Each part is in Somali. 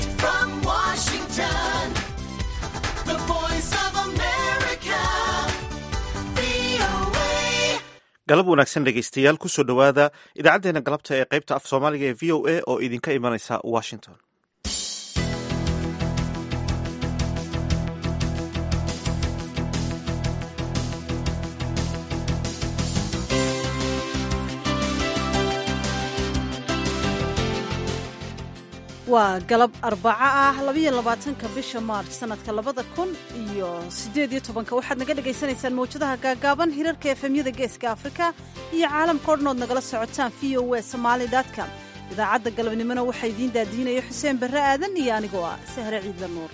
Direct from Washington, the voice of America, VOA. galab wanaagsan dhegaystayaal kusoo dhowaada idaacaddeenna galabta ee qaybta af soomaaliga ee v o a oo idinka imanaysa washington waa galab arbaco ah labayo labaatanka bisha maarch sanadka labada kun iyo siddeed iyo tobanka waxaad naga dhagaysanaysaan mawjadaha gaagaaban hirarka efemyada geeska afrika iyo caalamka o dhan ood nagala socotaan v o e somaali com idaacadda galabnimona waxaa idiin daadiinaya xuseen barre aadan iyo anigoo ah sahre ciidla nuur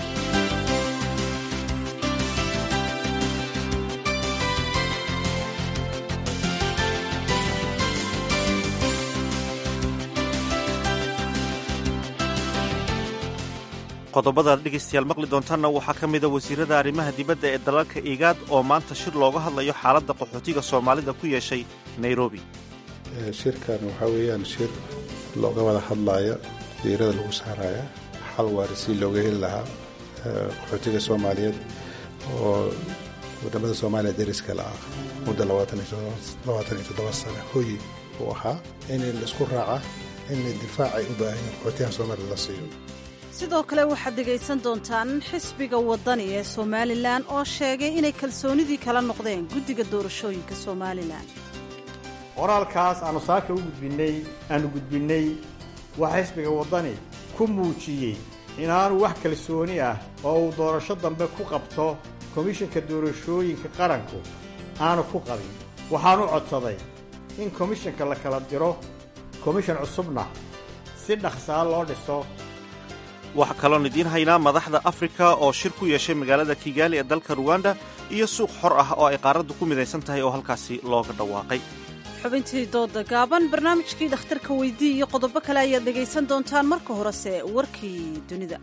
qodobada dhegaystayaal maqli doontaanna waxaa ka mida wasiirada arrimaha dibadda ee dalalka igaad oo maanta shir looga hadlayo xaaladda qaxootiga soomaalida ku yeeshay nairobi shirkan waxaa weeyaan shir looga wada hadlaya diirada lagu saaraya xal waari si looga heli lahaa qaxootiga soomaaliyeed oo wadamada soomaaliya deriska la ah muddo labaatan iyo toddoba sano hoyi uu ahaa in laisku raaca in difaac ay u baahan yihin qaxootiyaha soomaalida la siiyo sidoo kale waxaad dhegaysan doontaan xisbiga waddani ee somalilan oo sheegay inay kalsoonidii kala noqdeen guddiga doorashooyinka somalilan qoraalkaas aanu saaka u gudbinnay aanu gudbinnay waxaa xisbiga waddani ku muujiyey inaanu wax kalsooni ah oo uu doorasho dambe ku qabto komishanka doorashooyinka qaranku aanu ku qabin waxaanu codsaday in komishanka la kala diro komishan cusubna si dhaqsaa loo dhiso waxaa kaloon idiin haynaa madaxda afrika oo shir ku yeeshay magaalada kigaali ee dalka ruwanda iyo suuq xor ah oo ay qaaraddu ku midaysan tahay oo halkaasi looga dhawaaqay xubintii dooda gaaban barnaamijkii dhakhtarka weydii iyo qodobo kale ayaad dhegaysan doontaan marka horese warkii dunida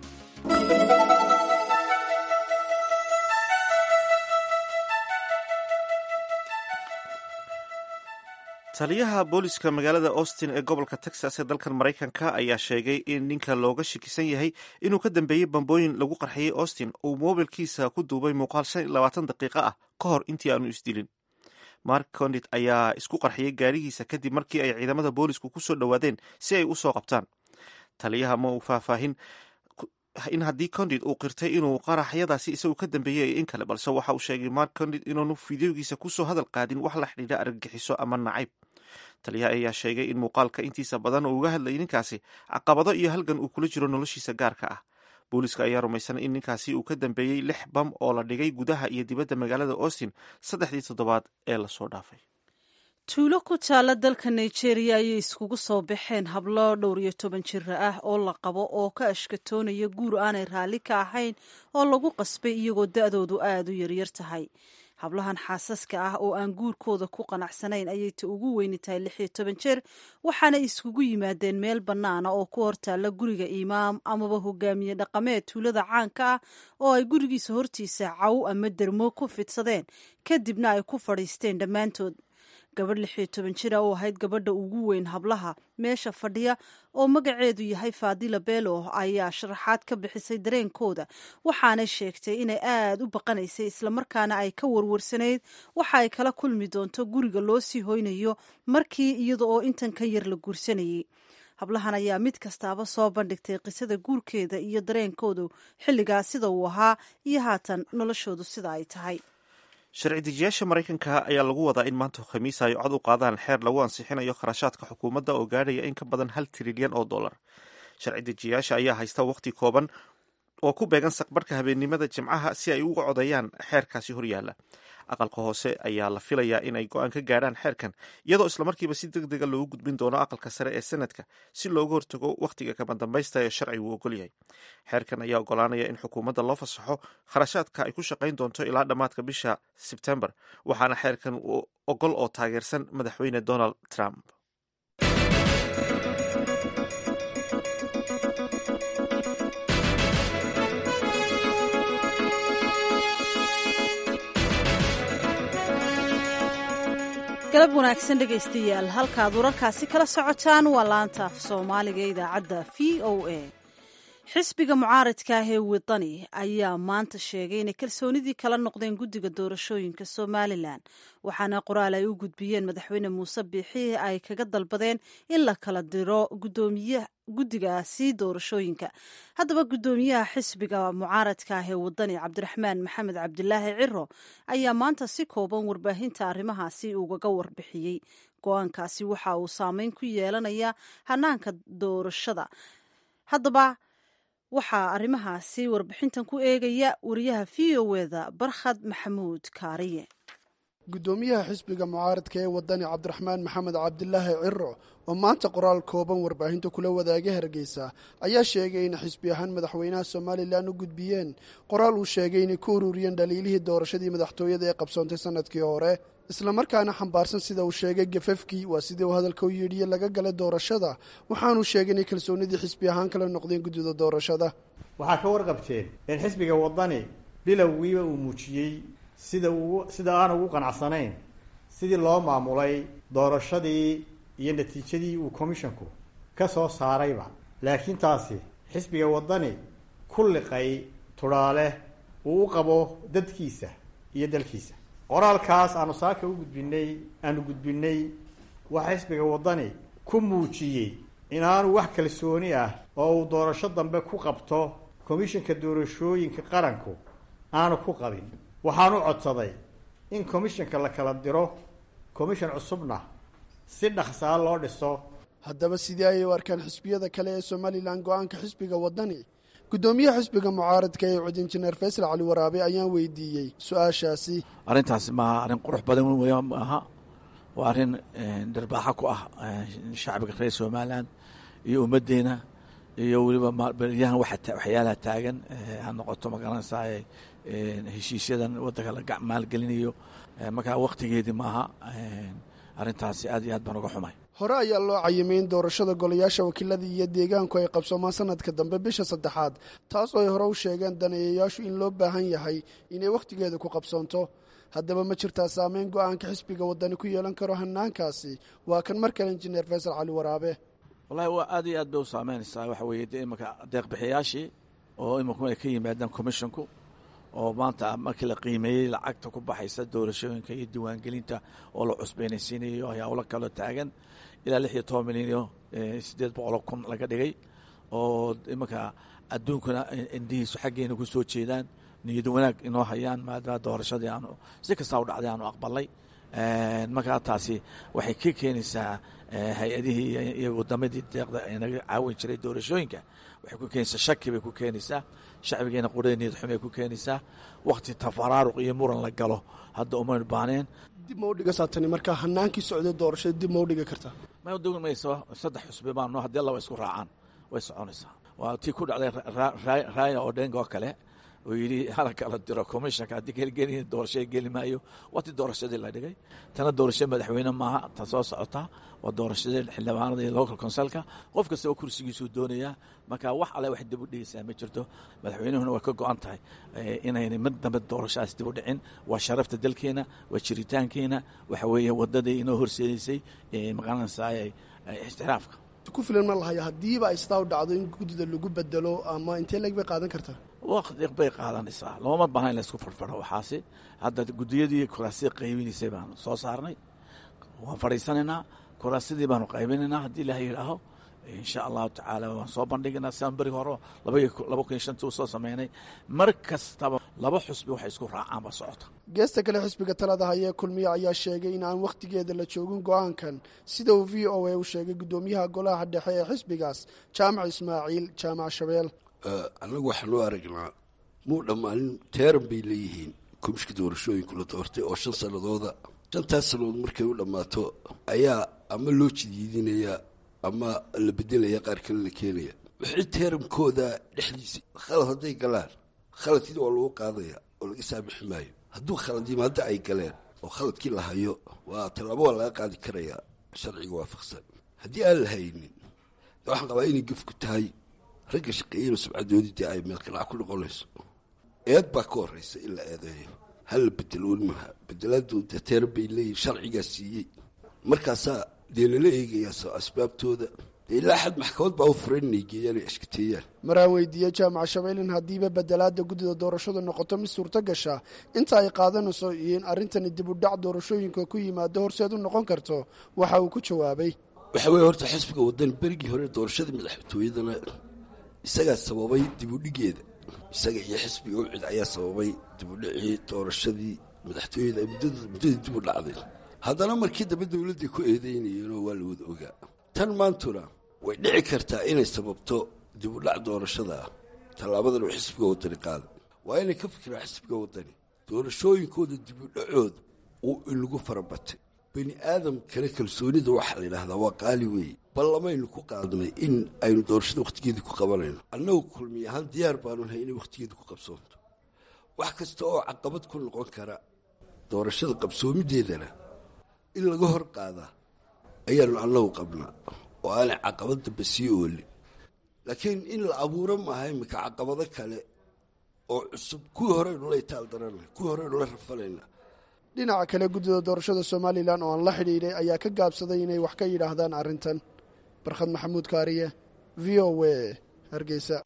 taliyaha booliska magaalada austin ee gobolka texas ee dalkan maraykanka ayaa sheegay in ninka looga shakisan yahay inuu ka dambeeyey bambooyin lagu qarxiyey austin uu moobilkiisa ku duubay muuqaal shan iyo labaatan daqiiqo ah ka hor intii aanu isdilin mark condit ayaa isku qarxiyey gaarigiisa kadib markii ay ciidamada boolisku ku soo dhowaadeen si ay u soo qabtaan taliyaha ma uu faahfaahin in haddii condit uu qirtay inuu qaraxyadaasi isagu ka dambeeyey in kale balse waxa uu sheegay mark condit inuunu fideogiisa kusoo hadal qaadin wax la xidhiidha argagixiso ama nacayb taliyaha ayaa sheegay in muuqaalka intiisa badan uu uga hadlayay ninkaasi caqabado iyo halgan uu kula jiro noloshiisa gaarka ah booliska ayaa rumaysan in ninkaasi uu ka dambeeyey lix bam oo la dhigay gudaha iyo dibadda magaalada austin saddexdii toddobaad ee lasoo dhaafay tuulo ku taalla dalka nigeria ayay iskugu soo baxeen hablo dhowr iyo toban jira ah oo la qabo oo ka ashkatoonaya guur aanay raalli ka ahayn oo lagu qasbay iyagoo da-doodu aada u yaryar tahay hablahan xaasaska ah oo aan guurkooda ku qanacsanayn ayay ta ugu weyni tahay lix iyo toban jeer waxaana iskugu yimaadeen meel bannaana oo ku hortaalla guriga imaam amaba hogaamiye dhaqameed tuulada caanka ah oo ay gurigiisa hortiisa caw ama dermo ku fidsadeen kadibna ay ku fadhiisteen dhammaantood gabadh lix iyo toban jira oo ahayd gabadha ugu weyn hablaha meesha fadhiya oo magaceedu yahay faadila belo ayaa sharaxaad ka bixisay dareenkooda waxaanay sheegtay inay aada u baqanaysay islamarkaana ay ka warwarsanayd waxa ay kala kulmi doonto guriga loo sii hoynayo markii iyada oo intan ka yar la guursanayay hablahan ayaa mid kastaaba soo bandhigtay qisada guurkeeda iyo dareenkoodu xilligaas sida uu ahaa iyo haatan noloshoodu sida ay tahay sharci dejiyaasha maraykanka ayaa lagu wadaa in maanta khamiis ay cod u qaadaan xeer lagu ansixinayo kharashaadka xukuumadda oo gaadhaya in ka badan hal trilyan oo dollar sharci dejiyaasha ayaa haysta waqti kooban oo ku beegan saqbarhka habeennimada jimcaha si ay uga codeeyaan xeerkaasi horyaalla aqalka hoose ayaa la filayaa inay go-aan ka gaadhaan xeerkan iyadoo islamarkiiba si deg dega loogu gudbin doono aqalka sare ee senadka si looga hortago wakhtiga kabandambaysta ee sharcigu ogol yahay xeerkan ayaa ogolaanaya in xukuumadda loo fasaxo kharashaadka ay ku shaqayn doonto ilaa dhammaadka bisha sebtembar waxaana xeerkan ogol oo taageersan madaxweyne donald trump galab wanaagsan dhegaystayaal halkaad wararkaasi kala socotaan waa laanta af soomaaliga ee idaacadda v o a xisbiga mucaaradka ah ee wadani ayaa maanta sheegay inay kalsoonidii kala noqdeen guddiga doorashooyinka somalilan waxaana qoraal ay u gudbiyeen madaxweyne muuse biixi ay kaga dalbadeen in la kala diro guddigaasi doorashooyinka haddaba guddoomiyaha xisbiga mucaaradka ah ee wadani cabdiraxmaan maxamed cabdilaahi ciro ayaa maanta si kooban warbaahinta arrimahaasi ugaga warbixiyey go-aankaasi waxa uu saameyn ku yeelanayaa hanaanka doorashada haddaba waxaa arrimahaasi warbixintan ku eegaya wariyaha v o eda barkhad maxamuud kaariye guddoomiyaha xisbiga mucaaradka ee wadani cabdiraxmaan maxamed cabdilaahi ciro oo maanta qoraal kooban warbaahinta kula wadaagay hargeysa ayaa sheegay in xisbi ahaan madaxweynaha somalilan u gudbiyeen qoraal uu sheegay inay ku ururiyeen dhaliilihii doorashadii madaxtooyada ee qabsoontay sanadkii hore islamarkaana xambaarsan sida uu sheegay gafafkii waa sidii uu hadalka u yidhiye laga galay doorashada waxaanuu sheegay inay kalsoonidii xisbi ahaan kala noqdeen guddida doorashada waxaa ka warqabteen in xisbiga wadani bilowgiiba uu muujiyey sida uu sida aan ugu qanacsanayn sidii loo maamulay doorashadii iyo natiijadii uu commishanku ka soo saarayba laakiin taasi xisbiga wadani ku liqay tudhaale uu u qabo dadkiisa iyo dalkiisa qoraalkaas aanu saaka u gudbinay aanu gudbinay waxaa xisbiga wadani ku muujiyey inaanu wax kalsooni ah oo uu doorasho dambe ku qabto komishanka doorashooyinka qaranku aanu ku qabin waxaanu codsaday in komishanka la kala diro komishan cusubna si dhaqsaa loo dhiso haddaba sidii ayay u arkaan xisbiyada kale ee somalilan go-aanka xisbiga wadani guddoomiyaha xisbiga mucaaradka ee cud injineer faysal cali waraabe ayaan weydiiyey su-aashaasi arrintaasi maaha arrin qurux badan wey maaha waa arrin dharbaaxo ku ah shacbiga reer somalilan iyo ummaddeena iyo weliba beryahan waxyaalaha taagan ha noqoto magaranaysaa heshiisyadan waddanka la maalgelinayo markaa waktigeedii maaha arrintaasi aad iyo aad baan uga xumay hore ayaa loo cayimay in doorashada golayaasha wakiilada iyo deegaanku ay qabsoomaan sanadka dambe bisha saddexaad taas oo ay hore u sheegeen daneeyayaashu in loo baahan yahay inay wakhtigeeda ku qabsoonto haddaba ma jirtaa saameyn go-aanka xisbiga wadani ku yeelan karo hanaankaasi waa kan mar kale injineer faysal cali waraabe wallahi waa aad iyo aad bay u saameynaysaa waxa weeye de imanka deeqbixiyaashii oo imanku ay ka yimaadaan commisshonku oo maanta markii la qiimeeyey lacagta ku baxaysa doorashooyinka iyo diiwaangelinta oo la cusbaynaysiinayo howlo kaloo taagan ilaa lix iyo toban milyan iyo siddeed boqoloo kun laga dhigay oo imanka adduunkuna indhihiisu xaggeena ku soo jeedaan niyad wanaag inoo hayaan maadaama doorashadii aanu si kastaa u dhacday aanu aqbalay markaa taasi waxay ka keenaysaa hay-adihii iyo wadamadii deeqda naga caawin jiray doorashooyinka waxay ku keenaysaa shaki bay ku keenaysaa shacbigeena qurada niyad xumay ku keenaysaa wakti tafaraaruq iyo muran la galo hadda umaynu baaneen dib ma u dhigasaa tani markaa hanaankii socday doorashada dib ma u dhigi kartaa ma dogi mayso saddex xusbi baano haddii laba isku raacaan way soconaysaa waa tii ku dhacday raaya odhenga oo kale oo yidhi hala kala diro commissionka haddii gelgeli doorashada geli maayo waa tii doorashadii la dhigay tana doorasho madaxweyne maaha ta soo socotaa waa doorashadii xildhibaanada iyo local consulka qof kastaba kursigiisuu doonayaa marka wax alle wax dib u dhigaysaa ma jirto madaxweynuhuna way ka go-an tahay inayna mid dambe doorashadaas dib u dhicin waa sharafta dalkeena waa jiritaankeena waxa weeye wadadii inoo horseedaysay maqaranaysaa ixtiraafka ku filan ma lahaya haddiiba ay sidaa u dhacdo in guddida lagu bedelo ama intee leeg bay qaadan kartaa waqti bay qaadanaysaa looma baahna in laysku farfaro waxaasi hadda guddiyadii kuraasida qaybinaysay baanu soo saarnay waan fadhiisanaynaa kuraasidii baanu qaybinaynaa haddii ilaah yidhaaho insha allahu tacaala waan soo bandhigaynaa siaan beri hore laba kun iyo shantii usoo sameynay mar kastaba laba xusbi waxay isku raacaanba socota geesta kale xisbiga talada hayee kulmiye ayaa sheegay in aan wakhtigeeda la joogin go-aankan sida uu v o a u sheegay guddoomiyaha golaha dhexe ee xisbigaas jaamac ismaaciil jaamac shabeel annagu waxaa loo aragnaa muu dhammaanin teeran bay leeyihiin komishka doorashooyinku la doortay oo shan sannadooda shantaas sannadood markay u dhammaato ayaa ama loo jidiidinayaa ama la bedelaya qaar kale la keenaya wixii teeramkooda dhexdiisa khalad hadday galaan khaladkii waa lagu qaadaya oo laga saamixi maayo hadduu khalad yimaado ay galeen oo khaladkii la hayo waa tallaabo waa laga qaadi karayaa sharciga waafaqsan haddii aan la haynin waxaan qabaa inay gefku tahay ragga shaqeeyana subcadoodii dee ay meelkanac ku noqonayso eed baa ka horeysa in la eedeeyo hala bedelo welimaha bedelaadu dee teeran bay leeyihin sharcigaa siiyey markaasaa dee lala eegayaa asbaabtooda dee ilaa xad maxkamad baa u furan inay geeyaan ay ashkateeyaan maraan weydiiyey jaamac shabeylin haddiiba bedelaada guddida doorashadu noqoto mid suurto gasha inta ay qaadanayso iyo in arrintani dib u dhac doorashooyinka ku yimaado horseed u noqon karto waxa uu ku jawaabay waxaa weeye horta xisbiga waddan berigii hore doorashadii madaxtooyadana isagaa sababay dibudhigeeda isaga iyo xisbiga u cid ayaa sababay dibudhicii doorashadii madaxtooyada ay muddada- muddadii dib u dhacday haddana markii dambe dowladday ku eedeynayeenoo waa la wada ogaa tan maantuna way dhici kartaa inay sababto dib u dhac doorashada ah tallaabadan uu xisbiga waddani qaaday waa inay ka fikiraan xisbiga waddani doorashooyinkooda dib u dhacooda uu inagu farabatay bani aadam kale kalsoonida waxaa la yidhaahdaa waa qaali weeye ballamaynu ku qaadnay in aynu doorashada wakhtigeedii ku qabanayno annagu kulmi ahaan diyaar baanu nahay inay wakhtigeedii ku qabsoonto wax kasta oo caqabad ku noqon kara doorashada qabsoomideedana in laga hor qaadaa ayaanu annagu qabnaa oo aanay caqabad dambe sii oolin laakiin in la abuuro maaha iminka caqabado kale oo cusub kuwii horeynu la itaal daranay kuwii horeynu la rafalayna dhinaca kale guddida doorashada somalilan oo aan la xidhiidhay ayaa ka gaabsaday inay wax ka yidhaahdaan arrintan barkhad maxamuud kaariye v o w hargeysa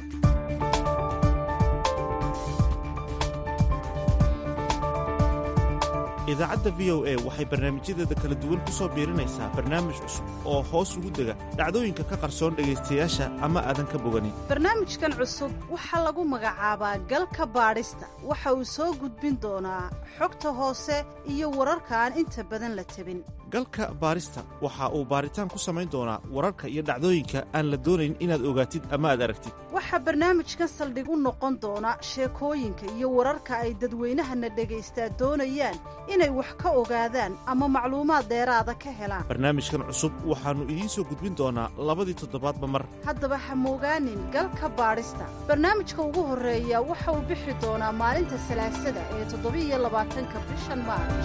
idaacadda v o a waxay barnaamijyadeeda kala duwan ku soo biirinaysaa barnaamij cusub oo hoos ugu dega dhacdooyinka ka qarsoon dhegaystayaasha ama aadan ka boganin barnaamijkan cusub waxaa lagu magacaabaa galka baadhista waxa uu soo gudbin doonaa xogta hoose iyo wararka aan inta badan la tabin galka baarista waxa uu baaritaan ku samayn doonaa wararka iyo dhacdooyinka aan la doonayn inaad ogaatid ama aad aragtid waxaa barnaamijkan saldhig u noqon doona sheekooyinka iyo wararka ay dadweynahana dhagaystaa doonayaan inay wax ka ogaadaan ama macluumaad dheeraada ka helaan barnaamijkan cusub waxaannu idiin soo gudbin doonaa labadii toddobaadba mar haddaba ha moogaanin galka baadhista barnaamijka ugu horreeya waxa uu bixi doonaa maalinta salaasada ee toddobiiyo labaatanka bishan maarj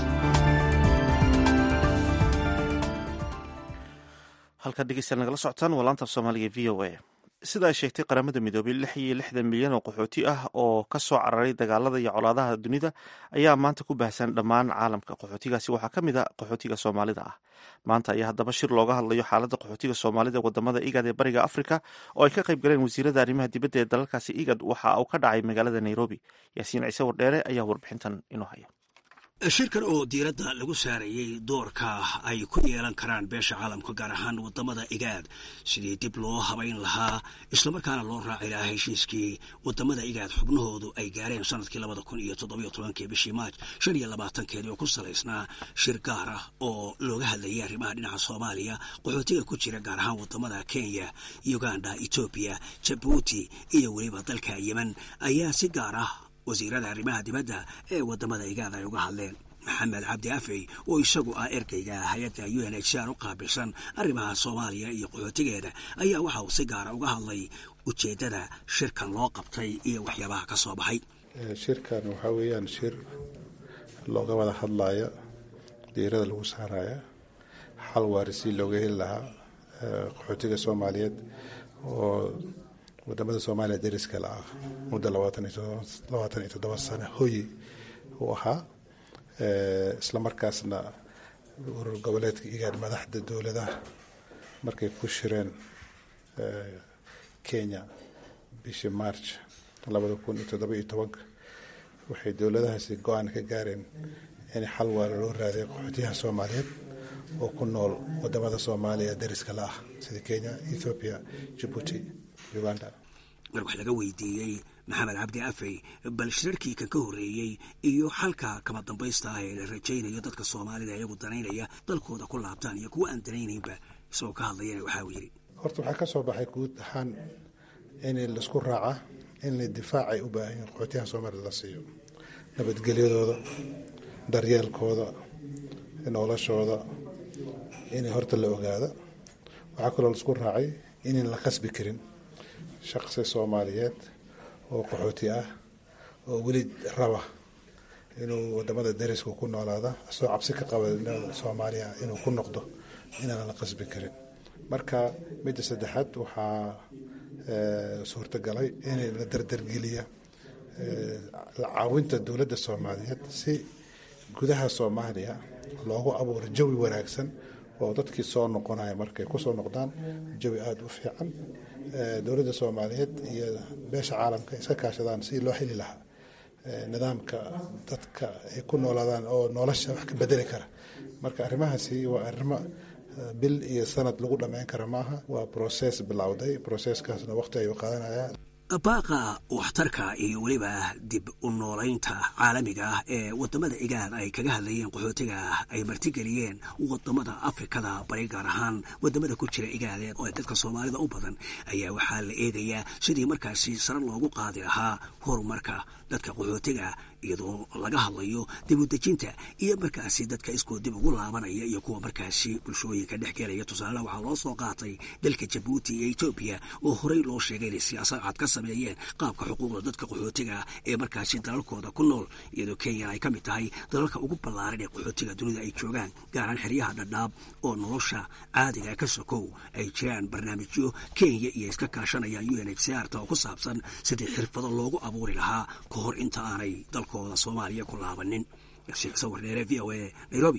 halkaad dhegeystayaal nagala socotaan waa laanta af soomaaliga v o a sida ay sheegtay qaramada midoobay lix iyo lixdan milyan oo qaxooti ah oo ka soo cararay dagaalada iyo colaadaha dunida ayaa maanta ku baahsan dhammaan caalamka qaxootigaasi waxaa ka mid a qaxootiga soomaalida ah maanta ayaa haddaba shir looga hadlayo xaaladda qaxootiga soomaalida ee wadamada igad ee bariga afrika oo ay ka qayb galeen wasiirada arrimaha dibadda ee dalalkaasi igad waxa uu ka dhacay magaalada nairobi yaasiin ciise wardheere ayaa warbixintan inoo haya shirkan oo diiradda lagu saarayey doorka ay ku yeelan karaan beesha caalamka gaar ahaan wadamada igaad sidii dib loo habayn lahaa islamarkaana loo raaci lahaa heshiiskii wadamada igaad xubnahoodu ay gaareen sanadkii labada kun iyo toddobiyo tobankii bishii maaj shan iyo labaatankeedii oo ku salaysnaa shir gaar ah oo looga hadlayay arrimaha dhinaca soomaaliya qaxootiga ku jira gaar ahaan wadamada kenya uganda etoobiya jabuuti iyo weliba dalka yemen ayaa si gaar ah wasiirada arrimaha dibadda ee wadamada igaad ay uga hadleen maxamed cabdi afey oo isagu ah ergeyga hay-adda u n h r u qaabilsan arrimaha soomaaliya iyo qaxootigeeda ayaa waxa uu si gaara uga hadlay ujeeddada shirkan loo qabtay iyo waxyaabaha ka soo baxay shirkan waxaa weeyaan shir looga wada hadlaya diirada lagu saaraya xal waarisi looga heli lahaa qaxootiga soomaaliyeed oo wadamada soomaaliya dariska la ah muddo labaatan iyo toddoba sano hoyi uu ahaa islamarkaasna urur goboleedka igaad madaxda dowladaha markay ku shireen kenya bishii march labada kun iyo toddoba iyo tobanka waxay dowladahaasi go-aan ka gaareen in xal waara loo raadiyo qaxootiyaha soomaaliyeed oo ku nool wadamada soomaaliya dariska la ah sida kenya ethoobiya jabuuti uganda mar wax laga weydiiyey maxamed cabdi afey bal shirarkii kan ka horreeyey iyo xalka kama dambaysta ah ee la rajaynayo dadka soomaalida iyagu danaynaya dalkooda ku laabtaan iyo kuwa aan danaynaynba isagoo ka hadlayana waxaa uu yidhi horta waxaa ka soo baxay guud ahaan in laisku raaca in la difaacay u baahan yihin qaxootiyaha soomaalida la siiyo nabadgelyadooda daryeelkooda noloshooda in horta la ogaado waxaa kaloo laisku raacay inaan la qasbi karin shaqsi soomaaliyeed oo qaxooti ah oo weli raba inuu wadamada dariska ku noolaada asoo cabsi ka qaba soomaaliya inuu ku noqdo inaan la qasbi karin marka midda saddexaad waxaa suurtagalay in la dardargeliya caawinta dowladda soomaaliyeed si gudaha soomaaliya loogu abuuro jawi wanaagsan oo dadkii soo noqonaya markay kusoo noqdaan jawi aada u fiican dowladda soomaaliyeed iyo beesha caalamka iska kaashadaan sidii loo heli lahaa nidaamka dadka ay ku noolaadaan oo nolosha wax ka bedeli kara marka arrimahaasi waa arrimo bil iyo sanad lagu dhammayn kara maaha waa broses bilowday broseskaasna waqti ayuu qaadanayaan baaqa waxtarka iyo weliba dib u noolaynta caalamiga ah ee wadamada igaad ay kaga hadlayeen qaxootiga ay martigeliyeen wadamada afrikada bari gaar ahaan wadamada ku jira igaadeed oo dadka soomaalida u badan ayaa waxaa la eegayaa sidii markaasi sare loogu qaadi lahaa horumarka dadka qaxootiga iyadoo laga hadlayo dib u dejinta iyo markaasi dadka iskoo dib ugu laabanaya iyo kuwa markaasi bulshooyinka dhex gelaya tusaale waxaa loo soo qaatay dalka jabuuti iyo etoobiya oo horey loo sheegay inay siyaasad cad ka sameeyeen qaabka xuquuqda dadka qaxootiga ee markaasi dalalkooda ku nool iyadoo kenya ay ka mid tahay dalalka ugu ballaaran ee qaxootiga dunida ay joogaan gaaraan xeryaha dhadhaab oo nolosha caadiga ka sokow ay jiraan barnaamijyo kenya iyo iska kaashanayaan u n h c r ta oo ku saabsan sidii xirfado loogu abuuri lahaa ka hor inta aanay dalkooda soomaaliya ku laabanin yasiix sawir dheere v o a nairobi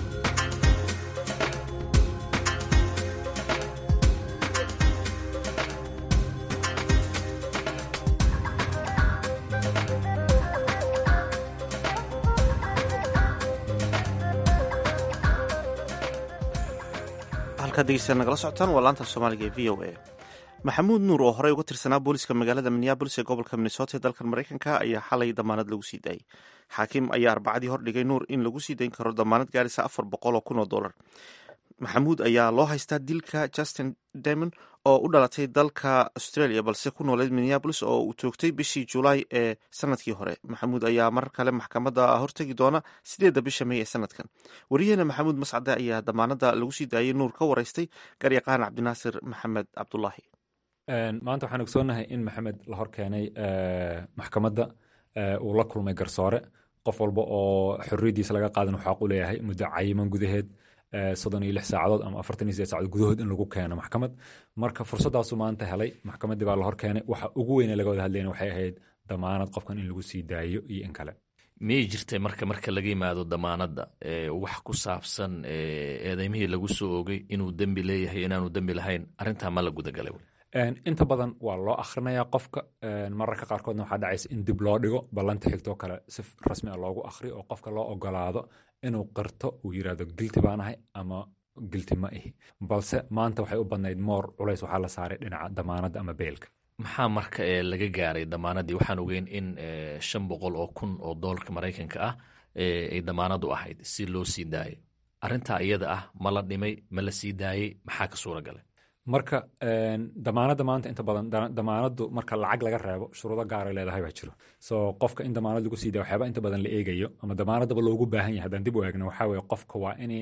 halkaad degeysta nagala socotaan waa laanta soomaaliga ee v o a maxamuud nuur oo horey uga tirsanaa booliska magaalada minneabolis ee gobolka minnesota ee dalkan maraykanka ayaa xalay damaanad lagu sii daayey xaakim ayaa arbacadii hordhigay nuur in lagu sii dayn karo damaanad gaaraysa afar boqol oo kun oo dollar maxamuud ayaa loo haystaa dilka justin demon oo u dhalatay dalka australia balse ku nooleed minneabolis oo uu toogtay bishii julaay ee sanadkii hore maxamuud ayaa marar kale maxkamadda hortegi doona sideedda bisha may ee sanadkan wariyaheena maxamuud mascade ayaa damaanada lagu sii daayey nuur ka wareystay garyaqaan cabdinaasir maxamed cabdulaahi maanta waxaan ogsoonahay in maxamed la hor keenay maxkamadda uu la kulmay garsoore qof walba oo xorriyaddiisa laga qaadan xaq u leeyahay muddo cayiman gudaheed soddon iyo lix saacadood ama afartan iyo sideed saacadood gudahood in lagu keeno maxkamad marka fursaddaasuu maanta helay maxkamaddii baa la hor keenay waxa ugu weyne laga wada hadlayna waxay ahayd damaanad qofkan in lagu sii daayo iyo in kale miyay jirtay marka marka laga yimaado damaanadda wax ku saabsan eedeymihii lagu soo ogay inuu dembi leeyahay inaanu dembi lahayn arrintaa ma la gudagalay inta badan waa loo akhrinayaa qofka mararka qaarkoodna waxaa dhacaysa in dib loo dhigo ballanta xigtoo kale si rasmi a loogu akhriyo oo qofka loo ogolaado inuu qirto uu yidhahdo gilti baanahay ama gilti ma ihi balse maanta waxay u badnayd moor culays waxaa la saaray dhinaca damaanadda ama beelka maxaa marka ee laga gaaray damaanaddii waxaan ogeyn in shan boqol oo kun oo doolarka maraykanka ah ay damaanadu ahayd si loo sii daayay arrintaa iyada ah ma la dhimay ma la sii daayey maxaa ka suura galay marka damaanadda maanta inta badan damaanaddu marka lacag laga reebo shuruudo gaaray leedahay baa jiro so qofka in damaanad lagu sii daya waxyaaba inta badan la eegayo ama damaanaddaba loogu baahan yahay haddaan dib u eegno waxaa weye qofka waa in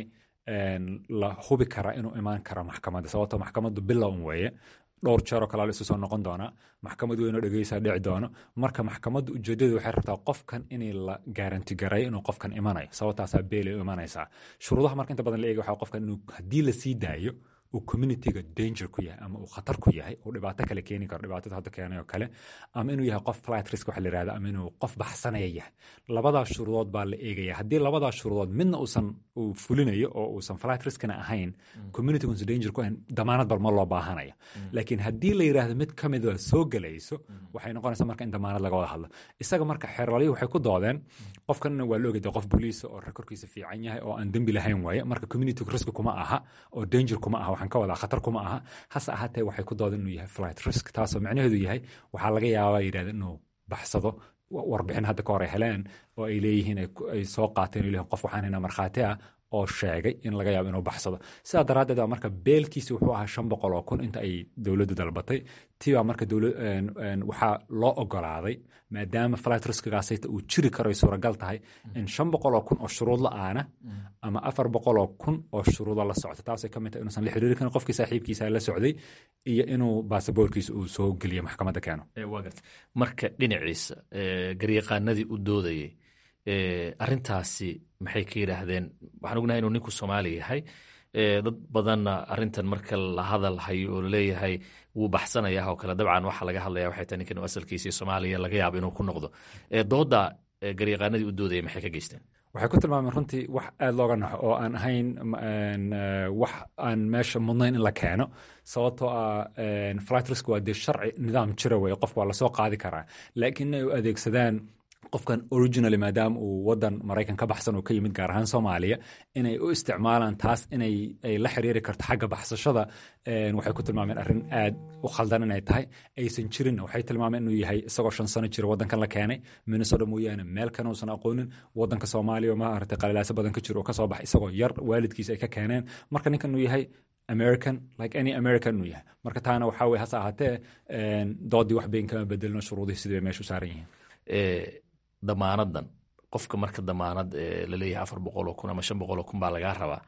la hubi karaa inuu imaan karo maxkamadda sababto maxkamaddu bilown weeye dhowr jeeroo kalaa la isu soo noqon doonaa maxkamad weynoo dhegeysaa dhici doono marka maxkamaddu ujeedadu waxay rabtaa qofkan inay la gaaranti gareeyo inuu qofkan imanayo sababtaasaa beelay u imanaysaa shuruudaha marka inta badan la eegay waxaa qofkan inuu haddii la sii daayo uu communityga danger ku yahay ama uu khatar ku yahay uu dhibaato kale keeni karo dhibaatada hadda keenay oo kale ama inuu yahay qof flight risk waxa la yihahda ama inuu qof baxsanaya yahay labadaas shuruudood baa la eegaya haddii labadaas shuruudood midna uusan uu fulinayo oo uusan flight riskna ahayn communityga uusan danger ku ahayn damaanad bal ma loo baahanaya laakiin haddii la yidhaahdo mid ka mida soo gelayso waxay noqonaysaa marka in damaanad laga wada hadlo isaga marka xeerlalyo waxay ku doodeen qofkanna waa la ogeda qof boliisa oo rekorkiisa fiican yahay oo aan dembi lahayn waaye marka communityga risk kuma aha oo danger kuma aha waxaan ka wadaa khatar kuma aha hase ahaatee waxay ku doodeen inuu yahay flight risk taasoo macnaheedu yahay waxaa laga yaabaa yidhahda inuu baxsado warbixin hadda ka hor ay heleen oo ay leeyihiin ay soo qaateen oo leeyihin qof waxaan haynaa markhaati ah oo sheegay in laga yaabo inuu baxsado sidaa daraaddeed baa marka beelkiisi wuxuu ahaa shan boqol oo kun inta ay dowladdu dalbatay tibaa marka waxaa loo ogolaaday maadaama flight riskigaasayta uu jiri karo ay suuragal tahay in shan boqol oo kun oo shuruud la-aana ama afar boqol oo kun oo shuruudo la socto taasay ka mid tahay inuusan la xiriiri karin qofkii saaxiibkiisa la socday iyo inuu baasaboorkiisa uu soo geliyo maxkamadda keeno marka dhinaciisa garyaqaanadii u doodayay arintaasi maxay ka yidhaahdeen waxaan ognahay inuu ninku soomaali yahay dad badanna arintan marka la hadal hayo oo laleeyahay wuu baxsanaya oo kale dabcan waxa laga hadlaya waxay tahay ninkan asalkiisii soomaaliya laga yaabo inuu ku noqdo dooda garyaqaanadii u doodaya maxay ka geysteen waxay ku tilmaameen runtii wax aada looga naxo oo aan ahayn wax aan meesha mudnayn in la keeno sababtoo ah flight risk waa dee sharci nidaam jira weye qof waa lasoo qaadi karaa laakiin inay u adeegsadaan qofkan originally maadaama uu wadan maraykan ka baxsan oo ka yimid gaar ahaan soomaaliya inay u isticmaalaan taas inay ay la xiriiri karto xagga baxsashada waxay ku tilmaameen arrin aad u khaldan inay tahay aysan jirin waxay tilmaameen inuu yahay isagoo shan sano jira wadankan la keenay minnesota mooyaane meel kana uusan aqoonin wadanka soomaaliya maaragtay qalilaaso badan ka jiro oo kasoo baxay isagoo yar waalidkiisa ay ka keeneen marka ninkan uu yahay american like any american inuu yahay marka taana waxaa weye hase ahaatee doodii wax bayn kama bedelino shuruudihii sidii bay meesha u saaran yihiin damaanadan qofka marka damaanad laleeyahay afar boqoloo kun ama shan boqoloo kun baa lagaa rabaa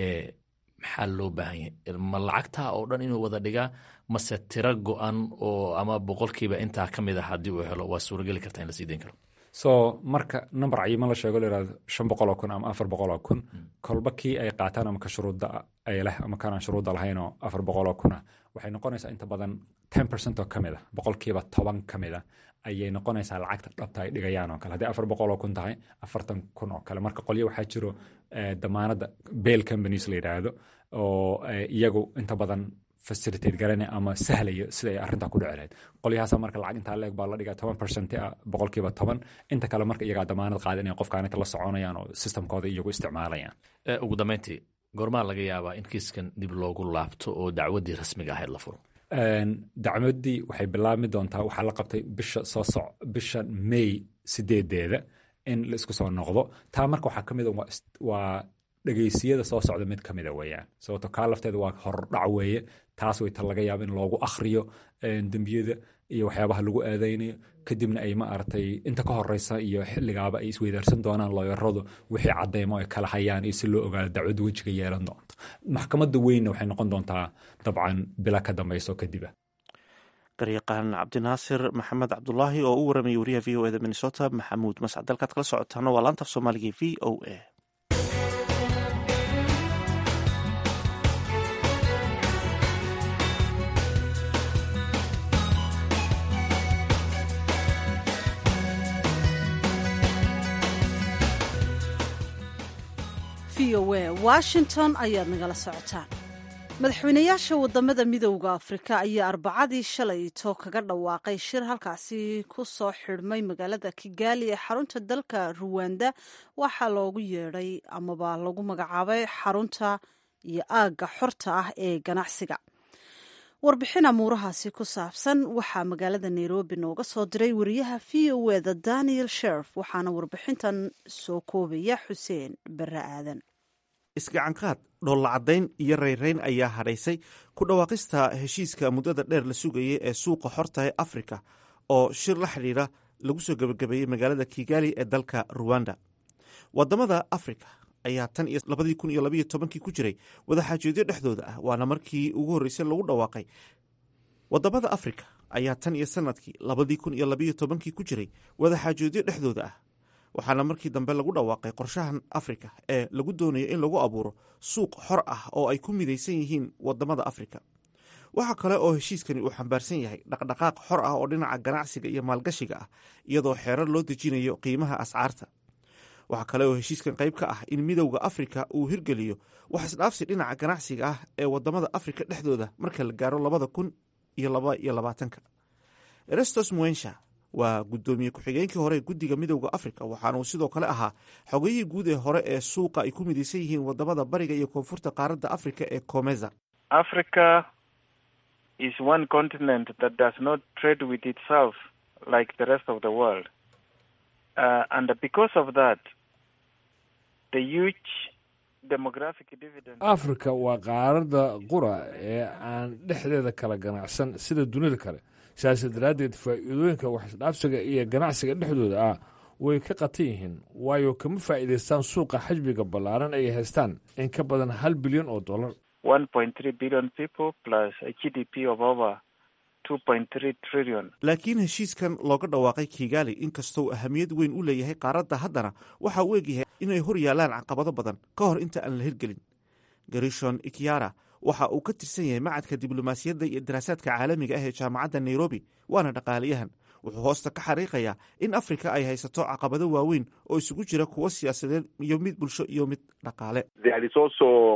maxaa loo baahan yahay ma lacagtaa oo dhan inuu wada dhigaa mase tiro go-an oo ama boqolkiiba intaa ka mid a haddii uu helo waa suurageli karta in la sii dayn karo so marka number cayiman la sheego layirahdo shan boqoloo kun ama afar boqoloo kun kolba kii ay qaataan ama ka shuruudda ay leh ama kanaan shuruudda lahayn oo afar boqoloo kun ah waxay noqonaysaa inta badan ten percent oo ka mid a boqolkiiba toban ka mid a ayay noqonaysaa lacagta dhabta ay dhigayaan oo kale haddii afar boqoloo kun tahay afartan kun oo kale marka qolyo waxaa jiro damaanadda bail companies la yidhaahdo oo iyagu inta badan facilitate garanaya ama sahlaya sida ay arrintaa ku dhici lahayd qolyahaasa marka lacag intaa leeg baa la dhigaa toban percent ah boqolkiiba toban inta kale marka iyagaa damaanad qaadanaya qofkaan inta la soconayaan oo systemkooda iyagu isticmaalayaan ugu dambeyntii goormaa laga yaabaa in kiiskan dib loogu laabto oo dacwaddii rasmiga ahayd la furo dacwaddii waxay bilaabmi doontaa waxaa la qabtay bisha soo soc bisha may sideedeeda in la isku soo noqdo taa marka waxaa ka mid a waa dhegeysiyada soo socda mid ka mida weeyaan sababto kaa lafteeda waa hordhac weeye taas way ta laga yaaba in loogu akhriyo dembiyada iyo waxyaabaha lagu aadaynayo kadibna ay ma aragtay inta ka horeysa iyo xilligaaba ay isweydaarsan doonaan looyaradu wixii cadeymo ay kala hayaan iyo si loo ogaado dacwadda wejiga yeelan doonto maxkamadda weynna waxay noqon doontaa dabcan bila ka dambeyso kadiba garyaqaan cabdinaasir maxamed cabdulaahi oo u waramayay wariyaha v o eda minnesota maxamuud mascad dalkaad kala socotaana waa laantaf soomaaliga v o a v o a washington ayaad nagala socotaan madaxweynayaasha wadamada midowda afrika ayaa arbacadii shalayto kaga dhawaaqay shir halkaasi ku soo xidhmay magaalada kigaali ee xarunta dalka ruwanda waxaa loogu yeedhay amaba lagu magacaabay xarunta iyo aagga xorta ah ee ganacsiga warbixin amuurahaasi ku saabsan waxaa magaalada nairobi nooga soo diray wariyaha v o eda daniel sherf waxaana warbixintan soo koobaya xuseen bare aadan isgacanqaad dhoollacadayn iyo rayrayn ayaa hadhaysay ku dhawaaqista heshiiska muddada dheer la sugayay ee suuqa xorta ee afrika oo shir la xidhiidha lagu soo gebagabeeyey magaalada kigali ee dalka ruwanda wadamada afrika ayaa tan iyo labadii kun iyo labayo tobankii ku jiray wadaxaajoodyo dhexdooda ah waana markii ugu horreysay lagu dhawaaqay wadamada afrika ayaa tan iyo sanadkii labadii kun iyo labayo tobankii ku jiray wadaxaajoodyo dhexdooda ah waxaana markii dambe lagu dhawaaqay qorshahan afrika ee lagu doonayo in lagu abuuro suuq xor ah oo ay ku midaysan yihiin wadamada afrika waxaa kale oo heshiiskani uu xambaarsan yahay dhaqdhaqaaq xor ah oo dhinaca ganacsiga iyo maalgashiga ah iyadoo xeerar loo dejinayo qiimaha ascaarta waxaa kale oo heshiiskan qayb ka ah in midowda afrika uu hirgeliyo wax isdhaafsi dhinaca ganacsiga ah ee wadamada afrika dhexdooda marka la gaaro labada kun iyo laba iyo labaatanka erestos muensha waa guddoomiye ku-xigeenkii hore ee guddiga midowda afrika waxaanuu sidoo kale ahaa xogayihii guud ee hore ee suuqa ay ku midaysan yihiin wadamada bariga iyo koonfurta qaaradda afrika ee comeza africa is one continent that does not trade with itself like the rest of the world uh, and because of that the huge demographic dividend africa waa qaaradda qura ee aan dhexdeeda kala ganacsan sida dunida kale sidaas daraaddeed faa'iidooyinka waxisdhaafsiga iyo ganacsiga dhexdooda ah way ka qatan yihiin waayo kama faa'iidaystaan suuqa xajmiga ballaaran ay haystaan in ka badan hal bilyan oo dollar one point three billion people plus a g d p of over two point three trillion laakiin heshiiskan looga dhawaaqay kigali inkastoo ahamiyad weyn u leeyahay qaaradda haddana waxa uu egyahay inay hor yaalaan caqabado badan ka hor inta aan la hirgelin garishon ikyara waxa uu ka tirsan yahay macadka diblomaasiyadda iyo daraasaadka caalamiga ah ee jaamacadda nairobi waana dhaqaalayahan wuxuu hoosta ka xariiqayaa in afrika ay haysato caqabado waaweyn oo isugu jira kuwo siyaasadeed iyo mid bulsho iyo mid dhaqaale There is also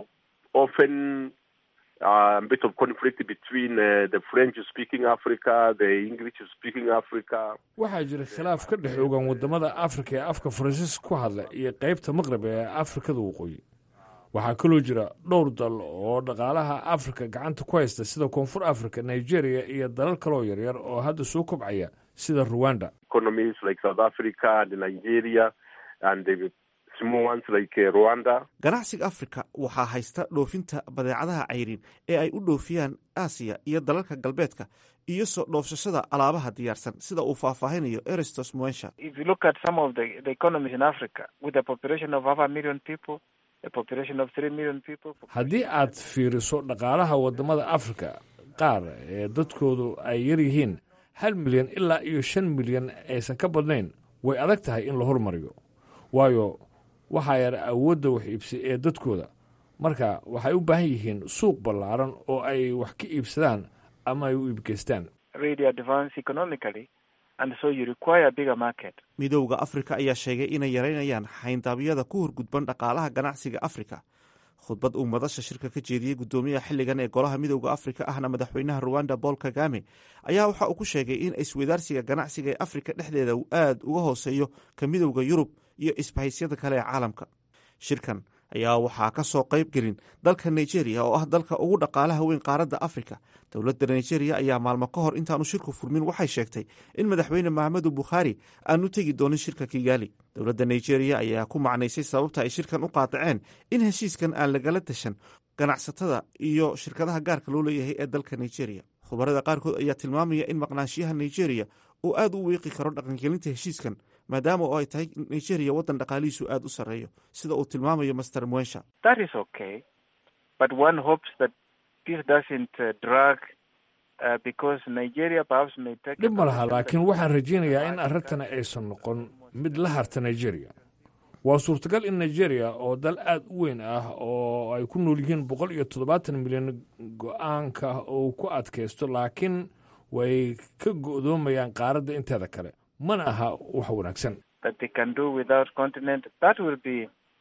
often uh, a bit of conflict between uh, the French-speaking Africa, the English-speaking Africa. waxaa jira khilaaf ka dhex ogan wadamada afrika ee afka faransiis ku hadla iyo qaybta maqrib ee afrikada waqooyi waxaa kaloo jira dhowr dal oo dhaqaalaha afrika gacanta ku haysta sida koonfur afrika nigeria iyo dalal kaloo yaryar oo hadda soo kobcaya sida ruwanda Economies like South Africa and Nigeria and the small ones like uh, Rwanda. ganacsiga afrika waxaa haysta dhoofinta badeecadaha cayrin ee ay u dhoofiyaan aasiya iyo dalalka galbeedka iyo soo dhoofsashada alaabaha diyaarsan sida uu faahfaahinayo eristos muensha If you look at some of the, the economies in Africa, with a population of half a million people, a population of three million people, haddii aad fiiriso dhaqaalaha wadamada afrika qaar ee dadkoodu ay yar yihiin hal milyan ilaa iyo shan milyan aysan ka badnayn way adag tahay in la hormariyo waayo waxaa yar awoodda wax iibsi ee dadkooda marka waxay u baahan yihiin suuq ballaaran oo ay wax ka iibsadaan ama ay u iibgeystaan really advance economically, and so you require a bigger market. midowda afrika ayaa sheegay inay yaraynayaan xayndaabyada ku horgudban dhaqaalaha ganacsiga afrika khudbad uu madasha shirka ka jeediyey guddoomiyaha xilligan ee golaha midowda afrika ahna madaxweynaha ruwanda paul kagame ayaa waxa uu ku sheegay in isweydaarsiga ganacsiga ee afrika dhexdeeda uu aad uga hooseeyo ka midowda yurub iyo isbahaysiyada kale ee caalamka shirkan ayaa waxaa ka soo qayb gelin dalka nigeria oo ah dalka ugu dhaqaalaha weyn qaaradda afrika dowladda nigeria ayaa maalmo ka hor intaanu shirku furmin waxay sheegtay in madaxweyne maxamedu bukhaari aanu tegi doonin shirka kigaali dowladda nigeria ayaa ku macnaysay sababta ay shirkan u qaadaceen in heshiiskan aan lagala tashan ganacsatada iyo shirkadaha gaarka loo leeyahay ee dalka nigeria khubarada qaarkood ayaa tilmaamaya in maqnaanshiyaha nigeria uu aad u wiiqi karo dhaqangelinta heshiiskan maadaama oo ay tahay nigeria waddan dhaqaalihiisu aad u sarreeyo sida uu tilmaamayo master mwensha That is okay, but one hopes that this doesn't uh, drag uh, because Nigeria perhaps may take. dhib ma laha laakiin waxaan rajaynayaa in arrintani aysan noqon mid la harta nigeria waa suurtagal in nigeria oo dal aad u weyn ah oo ay ku nool yihiin boqol iyo toddobaatan milyan go-aanka uu ku adkaysto laakiin way ka go'doomayaan qaaradda inteeda kale mana aha wax wanaagsan that they can do without continent. That will be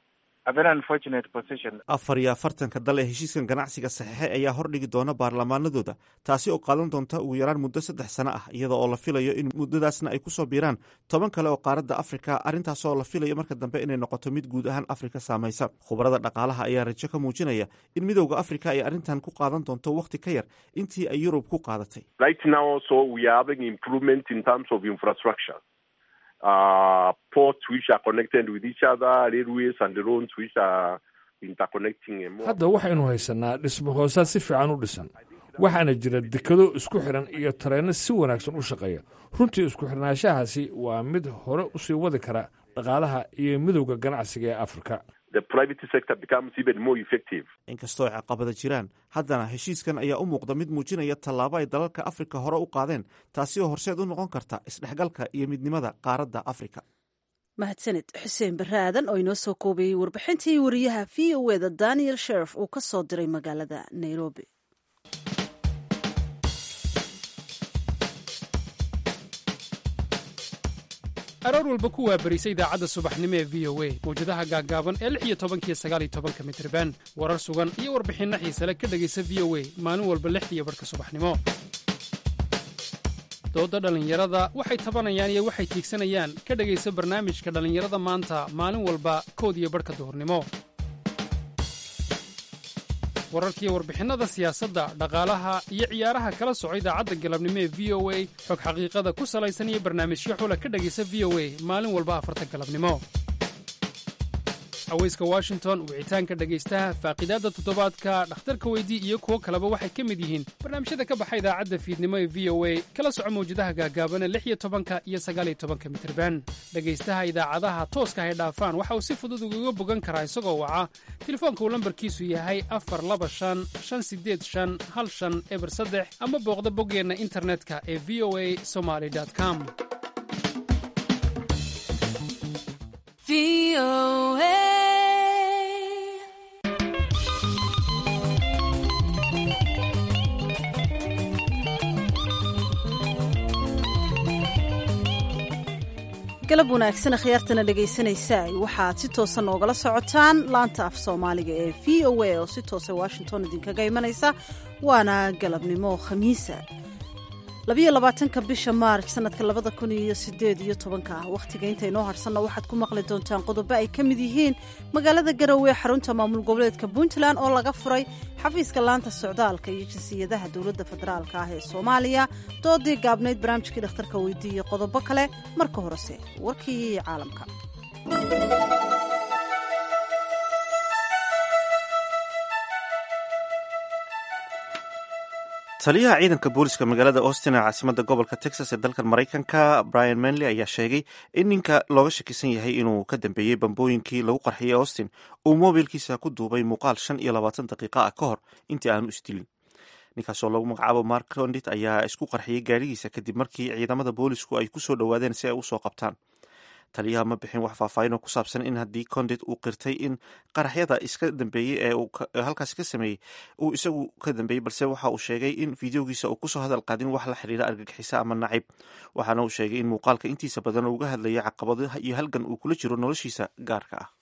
a very unfortunate position. afar iyo afartanka dal ee heshiiskan ganacsiga saxiixay ayaa hordhigi doona baarlamaanadooda taasi oo qaadan doonta ugu yaraan muddo saddex sano ah iyada oo la filayo in muddadaasna ay kusoo biiraan toban kale oo qaaradda afrika arrintaasoo la filayo marka dambe inay noqoto mid guud ahaan afrika saamaysa khubarada dhaqaalaha ayaa rajo ka muujinaya in midowda afrika ay arrintan ku qaadan doonto wakhti ka yar intii ay yurub ku qaadatay Right now, also, we are having improvement in terms of infrastructure. Uh, ports which are connected with each other, railways and roads which are interconnecting. and more. hadda waxaynu haysanaa dhismo hoosaad si fiican u dhisan waxaana jira dekado isku xidhan iyo tareenno si wanaagsan u shaqeeya runtii isku xidhnaanshahaasi waa mid hore usii wadi kara dhaqaalaha iyo midowda ganacsiga ee afrika The private sector becomes even more effective. inkastoo ay caqabada jiraan haddana heshiiskan ayaa u muuqda mid muujinaya tallaabo ay dalalka afrika hore u qaadeen taasi oo horseed u noqon karta isdhexgalka iyo midnimada qaaradda afrika mahadsaned xuseen barre aadan oo inoo soo koobayey warbixintii wariyaha v o eda daniel sherif uu ka soo diray magaalada nairobi aroor walba ku waabarisa idaacadda subaxnimo ee v o a mawjadaha gaaggaaban ee lix iyo tobankiyo sagaal iyo tobanka mitriban warar sugan iyo warbixinno xiisale ka dhegaysa v o a maalin walba lixdiiyo barhka subaxnimo doodda dhallinyarada waxay tabanayaan iyo waxay tiigsanayaan ka dhegaysa barnaamijka dhallinyarada maanta maalin walba kood iyo barhka duhurnimo wararkiiyo warbixinnada siyaasadda dhaqaalaha iyo ciyaaraha kala soco idaacadda galabnimo ee v o a xog xaqiiqada ku salaysan iyo barnaamijyo xula ka dhegaysa v o a maalin walba afarta galabnimo haweyska washington wicitaanka dhegaystaha faaqidaadda toddobaadka dhakhtarka weydii iyo kuwo kaleba waxay ka mid yihiin barnaamijyada ka baxa idaacadda fiidnimo ee v o a kala soco mawjadaha gaagaabana lix iyo tobanka iyo sagaal iyo tobanka mitirban dhegaystaha idaacadaha tooska hay dhaafaan waxa uu si fudud ugaga bogan karaa isagoo waca telefoonka uu lambarkiisu yahay afar laba shan shan sideed shan hal shan eber saddex ama booqda boggeenna internetka ee v o a somaly com galab wanaagsan khiyaartana dhegaysanaysa waxaad si toosa noogala socotaan laanta af soomaaliga ee v o a oo si toosa washington idinkaga imanaysa waana galabnimo khamiisa labayo labaatanka bisha maarj sanadka labada kun iyo sideed iyo tobanka wakhtiga inta inoo harsanna waxaad ku maqli doontaan qodobo ay ka mid yihiin magaalada garowe xarunta maamul goboleedka puntland oo laga furay xafiiska laanta socdaalka iyo jinsiyadaha dowladda federaalka ah ee soomaaliya doodii gaabnayd barnaamijkii dhakhtarka weydiiye qodobo kale marka horese warkii caalamka taliyaha ciidanka booliska magaalada austin ee caasimada gobolka texas ee dalkan maraykanka brian manley ayaa sheegay in ninka looga shakisan yahay inuu ka dambeeyey bambooyinkii lagu qarxiyey austin uu moobilkiisa ku duubay muuqaal shan iyo labaatan daqiiqa ah ka hor intii aanu isdilin ninkaasoo lagu magacaabo mark condit ayaa isku qarxiyey gaarigiisa kadib markii ciidamada boolisku ay kusoo dhowaadeen si ay usoo qabtaan taliyaha ma bixin wax faahfaahinoo ku saabsan in haddii condit uu qirtay in qaraxyada iska dambeeyey ee halkaasi ka sameeyey uu isagu ka dambeeyey balse waxa uu sheegay in fideogiisa uu kusoo hadal qaadin wax la xiriira argagixisa ama nacib waxaana uu sheegay in muuqaalka intiisa badan uga hadlayay caqabadaha iyo halgan uu kula jiro noloshiisa gaarka ah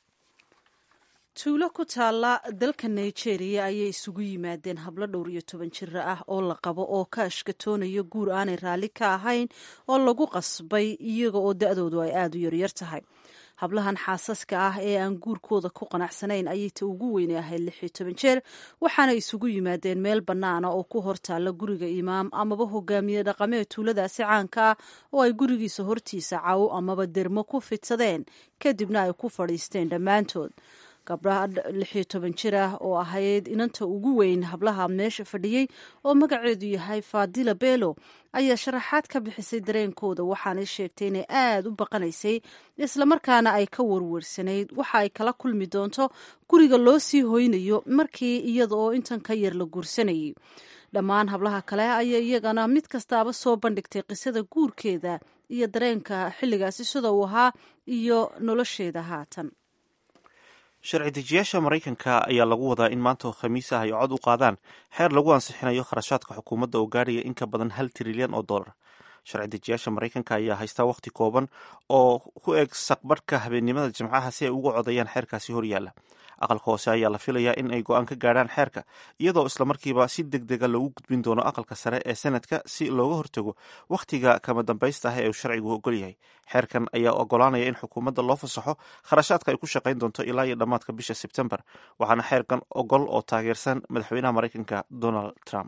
tuulo ku taalla dalka nigeria ayay isugu yimaadeen hablo dhowr iyo toban jira ah oo la qabo oo ka ashkatoonaya guur aanay raalli ka ahayn oo lagu qasbay iyaga oo da-doodu ay aada u yaryar tahay hablahan xaasaska ah ee aan guurkooda ku qanacsanayn ayay ta ugu weyne ahayd lix iyo toban jeer waxaana isugu yimaadeen meel bannaana oo ku hortaalla guriga imaam amaba hogaamiye dhaqameed tuuladaasi caanka ah oo ay gurigiisa hortiisa cawo amaba dermo ku fidsadeen kadibna ay ku fadhiisteen dhammaantood gabdhaha lixiyo toban jir ah oo ahayd inanta ugu weyn hablaha meesha fadhiyey oo magaceedu yahay fadila belo ayaa sharaxaad ka bixisay dareenkooda waxaanay sheegtay inay aada u baqanaysay islamarkaana ay ka warwarsanayd waxa ay kala kulmi doonto guriga loo sii hoynayo markii iyada oo intan ka yar la guursanayay dhammaan hablaha kale ayaa iyagana mid kastaaba soo bandhigtay qisada guurkeeda iyo dareenka xilligaasi sida uu ahaa iyo nolosheeda haatan sharci dejiyaasha maraykanka ayaa lagu wadaa in maanta oo khamiis ah ay cod u qaadaan xeer lagu ansixinayo kharashaadka xukuumadda oo gaadhaya in ka badan hal trilyan oo dollar sharci dejiyaasha maraykanka ayaa haystaa wakhti kooban oo ku eg saqbarhka habeennimada jimcaha si ay uga codayaan xeerkaasi horyaalla aqalka hoose ayaa la filayaa in ay go-aan ka gaadhaan xeerka iyadoo islamarkiiba si deg dega loogu gudbin doono aqalka sare ee senadka si looga hortago wakhtiga kama dambaysta ah ee uu sharcigu ogol yahay xeerkan ayaa ogolaanaya in xukuumadda loo fasaxo kharashaadka ay ku shaqayn doonto ilaa iyo dhammaadka bisha sebtembar waxaana xeerkan ogol oo taageersan madaxweynaha maraykanka donald trump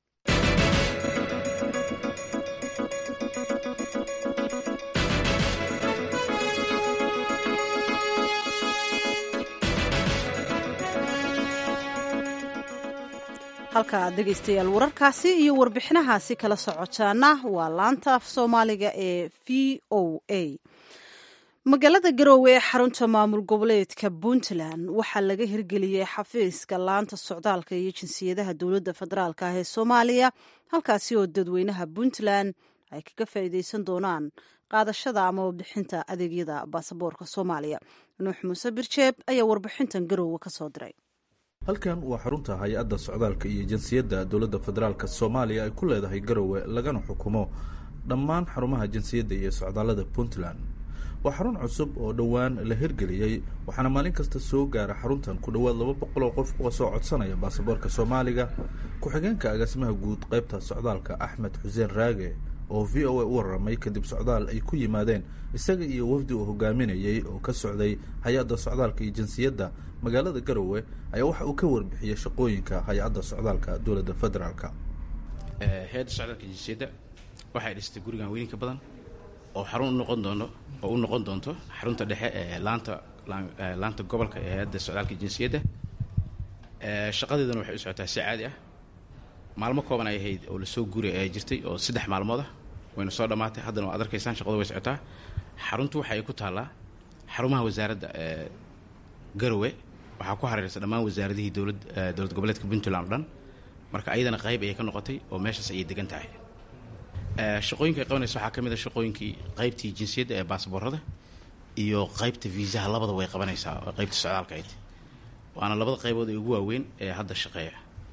halka aad dhegaystayaal wararkaasi iyo warbixinahaasi kala socotaana waa laanta af soomaaliga ee v o a magaalada garoowe ee xarunta maamul goboleedka puntland waxaa laga hirgeliyey xafiiska laanta socdaalka iyo jinsiyadaha dowladda federaalk ah ee soomaaliya halkaasi oo dadweynaha puntland ay kaga faa'iideysan doonaan qaadashada ama bixinta adeegyada baasaboorka soomaaliya nuux muuse birjeeb ayaa warbixintan garoowe ka soo diray halkan waa xarunta hay-adda socdaalka iyo jinsiyadda dowladda federaalk soomaaliya ay ku leedahay garowe lagana xukumo dhammaan xarumaha jinsiyadda iyo socdaallada puntland waa xarun cusub oo dhowaan la hirgeliyey waxaana maalin kasta soo gaara xaruntan ku dhowaad laba boqol oo qof uga soo codsanaya baasaboorka soomaaliga ku-xigeenka agaasimaha guud qaybta socdaalka axmed xuseen raage oo v o a u warramay kadib socdaal ay ku yimaadeen isaga iyo wafdi uu hogaaminayey oo ka socday hay-adda socdaalka iyo jinsiyadda magaalada garowe ayaa waxa uu ka warbixiyey shaqooyinka hay-adda socdaalka dowladda federaalka hay-adda socdaalka jinsiyadda waxay dhistay gurigan weyninka badan oo xarun unoqon doono oo u noqon doonto xarunta dhexe ee laanta laanta gobolka ee hay-adda socdaalka jinsiyadda shaqadeeduna waxay u socotaa si caadi ah maalmo kooban ay ahayd oo lasoo guri jirtay oo saddex maalmood ah wayna soo dhammaatay haddana waad arkaysaan shaqadu way socotaa xaruntu waxa ay ku taallaa xarumaha wasaaradda garowe waxaa ku hareeraysa dhammaan wasaaradihii dowlad dowlad goboleedka puntland o dhan marka ayadana qayb ayay ka noqotay oo meeshaas ayay degan tahay shaqooyinka ay qabanaysa waxaa ka mid a shaqooyinkii qaybtii jinsiyadda ee baasboorada iyo qaybta viisaha labada way qabanaysaa oo qaybta socdaalka ayd waana labada qaybood ee ugu waaweyn ee hadda shaqeeya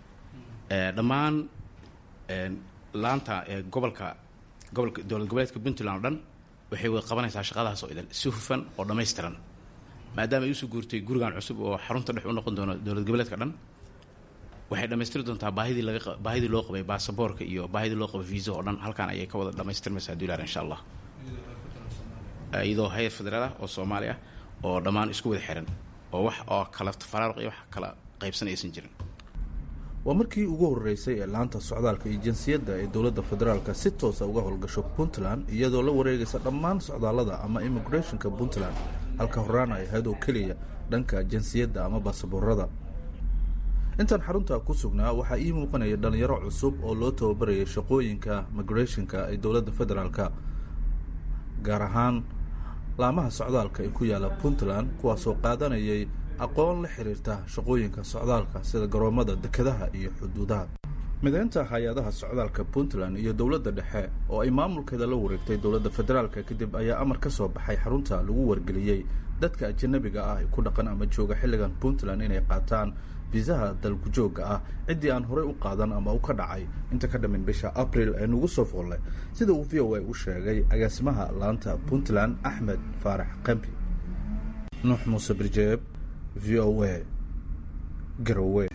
dhammaan laanta gobolka gobolka dowlad goboleedka puntland o dhan waxay wada qabanaysaa shaqadaas oo idan si hufan oo dhammaystiran maadaama ay usoo guurtay gurigan cusub oo xarunta dhex u noqon doono dowlad goboleedka dhan waxay dhammaystiri doontaa baahidii laga baahidii loo qabay baasaboorka iyo baahidii loo qabay visa oo dhan halkan ayay ka wada dhammaystirmaysaa dular insha allah iyadoo hayar federaal ah oo soomaali ah oo dhammaan isku wada xiran oo wax oo kala faraaruq iyo wax kala qaybsan aysan jirin waa markii ugu horreysay ee laanta socdaalka iyo jinsiyadda ee dowladda federaalka si toosa uga howlgasho puntland iyadoo la wareegaysa dhammaan socdaallada ama immigrationka puntland halka horaan ay ahayd oo keliya dhanka jinsiyadda ama baasaboorada intaan xarunta ku sugnaa waxaa ii muuqanaya dhalinyaro cusub oo loo tababarayay shaqooyinka migrationka ee dowladda federaalka gaar ahaan laamaha socdaalka ee ku yaala puntland kuwaasoo qaadanayay aqoon la xiriirta shaqooyinka socdaalka sida garoomada dekedaha iyo xuduudaha mideynta hay-adaha socdaalka puntland iyo dowladda dhexe oo ay maamulkeeda la wareegtay dowladda federaalka kadib ayaa amar ka soo baxay xarunta lagu wargeliyey dadka ajanabiga ah ee ku dhaqan ama jooga xilligan puntland inay qaataan fiisaha dalku-joogga ah ciddii aan horey u qaadan ama u ka dhacay inta ka dhamin bisha abril ee nugu soo foolle sida uu v o a u sheegay agaasimaha laanta puntland axmed faarax qambi nuux muuse birjeeb v o a garowe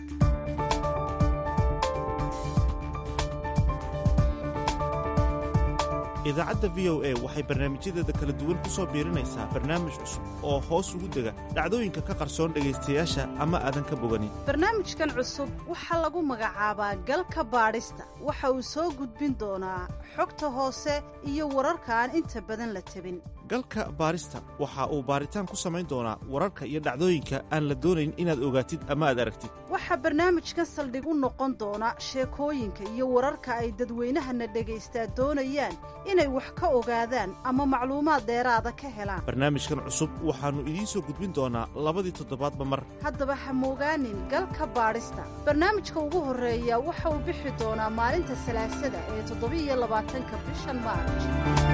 idaacadda v o a waxay barnaamijyadeeda kala duwan ku soo biirinaysaa barnaamij cusub oo hoos ugu dega dhacdooyinka ka qarsoon dhegaystayaasha ama aadan ka boganin barnaamijkan cusub waxaa lagu magacaabaa galka baadhista waxa uu soo gudbin doonaa xogta hoose iyo wararka aan inta badan la tabin galka baarista waxa uu baaritaan ku samayn doonaa wararka iyo dhacdooyinka aan la doonayn inaad ogaatid ama aad aragtid waxaa barnaamijkan saldhig u noqon doona sheekooyinka iyo wararka ay dadweynahana dhagaystaa doonayaan inay wax ka ogaadaan ama macluumaad dheeraada ka helaan barnaamijkan cusub waxaannu idiin soo gudbin doonaa labadii toddobaadba mar haddaba ha moogaanin galka baadhista barnaamijka ugu horreeya waxa uu bixi doonaa maalinta salaasada ee toddobiiyo labaatanka bishan maarj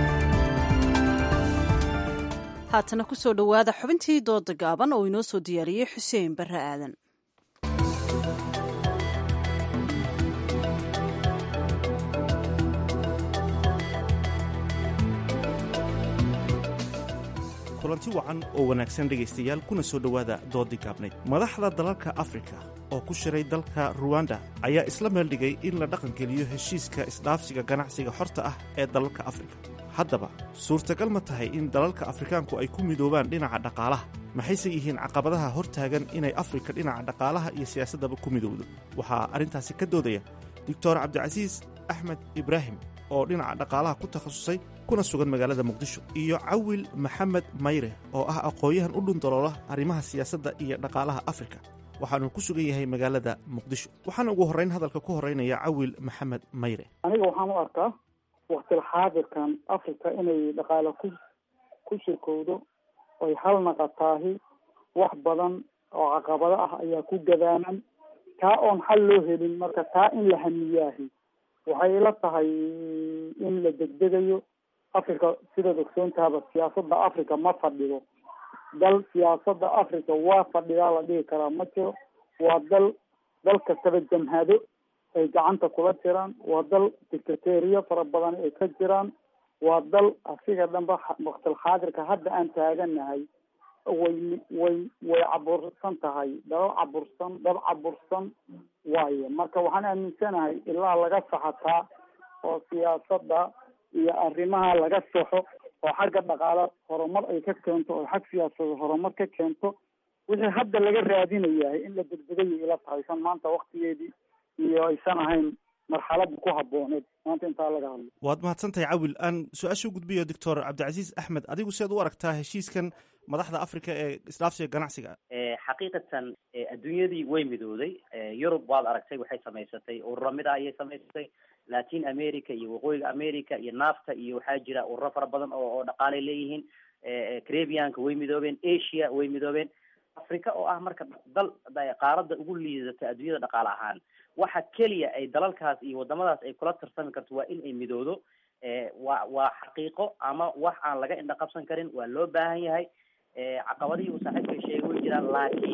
haatana ku soo dhowaada xubintii dooda gaaban oo inoo soo diyaariyey xuseen barre aadan kulanti wacan oo wanaagsan dhegaystayaal kuna soo dhowaada doodii gaabnayd madaxda dalalka afrika oo ku shiray dalka ruwanda ayaa isla meeldhigay in la dhaqangeliyo heshiiska isdhaafsiga ganacsiga xorta ah ee dalalka afrika haddaba suurtagal ma tahay in dalalka afrikaanku ay ku midoobaan dhinaca dhaqaalaha maxayse yihiin caqabadaha hor taagan inay afrika dhinaca dhaqaalaha iyo siyaasaddaba ku midowdo waxaa arrintaasi ka doodaya doctor cabdicasiis axmed ibraahim oo dhinaca dhaqaalaha ku takhasusay kuna sugan magaalada muqdisho iyo cawil maxamed mayre oo ah aqoon-yahan u dhundaloola arrimaha siyaasadda iyo dhaqaalaha afrika waxaanu ku sugan yahay magaalada muqdisho waxaana ugu horrayn hadalka ku horraynaya cawil maxamed mayre aniga waxaan u arkaa waktil xaadirkan africa inay dhaqaale ku ku shirkowdo oy hal naqataahi wax badan oo caqabado ah ayaa ku gadaanan taa oon xal loo helin marka taa in la hamiyaahi waxay ila tahay in la degdegayo africa sidaad ogsoontaaba siyaasadda africa ma fadhido dal siyaasadda africa waa fadhidaa la dhihi karaa ma jiro waa dal dal kastaba jamhado ay gacanta kula jiraan waa dal dictateriya fara badan ay ka jiraan waa dal asiga dhanba waktil xaadirka hadda aan taaganahay way way way cabursan tahay dal cabursan dal cabursan waaye marka waxaan aaminsanahay ilaa laga saxataa oo siyaasadda iyo arrimaha laga saxo oo xagga dhaqaale horumar ay ka keento oo xag siyaasada horumar ka keento wixii hadda laga raadinayahay in la degdegayay ila tahay san maanta waktigeedii iyo aysan ahayn marxaladda ku habooneed maanta intaa laga hadlo waad mahadsantahay cawil aan su-aasha u gudbiyo doctor cabdicasiis axmed adigu siaad u aragtaa heshiiskan madaxda africa ee isdhaafsiga ganacsiga xaqiiqatan adduunyadii way midooday yurub waad aragtay waxay samaysatay ururo mida ayay samaysatay latin america iyo waqooyiga america iyo nafta iyo waxaa jira ururo fara badan oo oo dhaqaalay leeyihiin carabianka way midoobeen asia way midoobeen africa oo ah marka dal qaarada ugu liidata adduunyada dhaqaale ahaan waxa keliya ay dalalkaas iyo wadamadaas ay kula tarsami karto waa in ay midoodo waa waa xaqiiqo ama wax aan laga indha qabsan karin waa loo baahan yahay caqabadihii uu saaxiibka sheegay way jiraan laakiin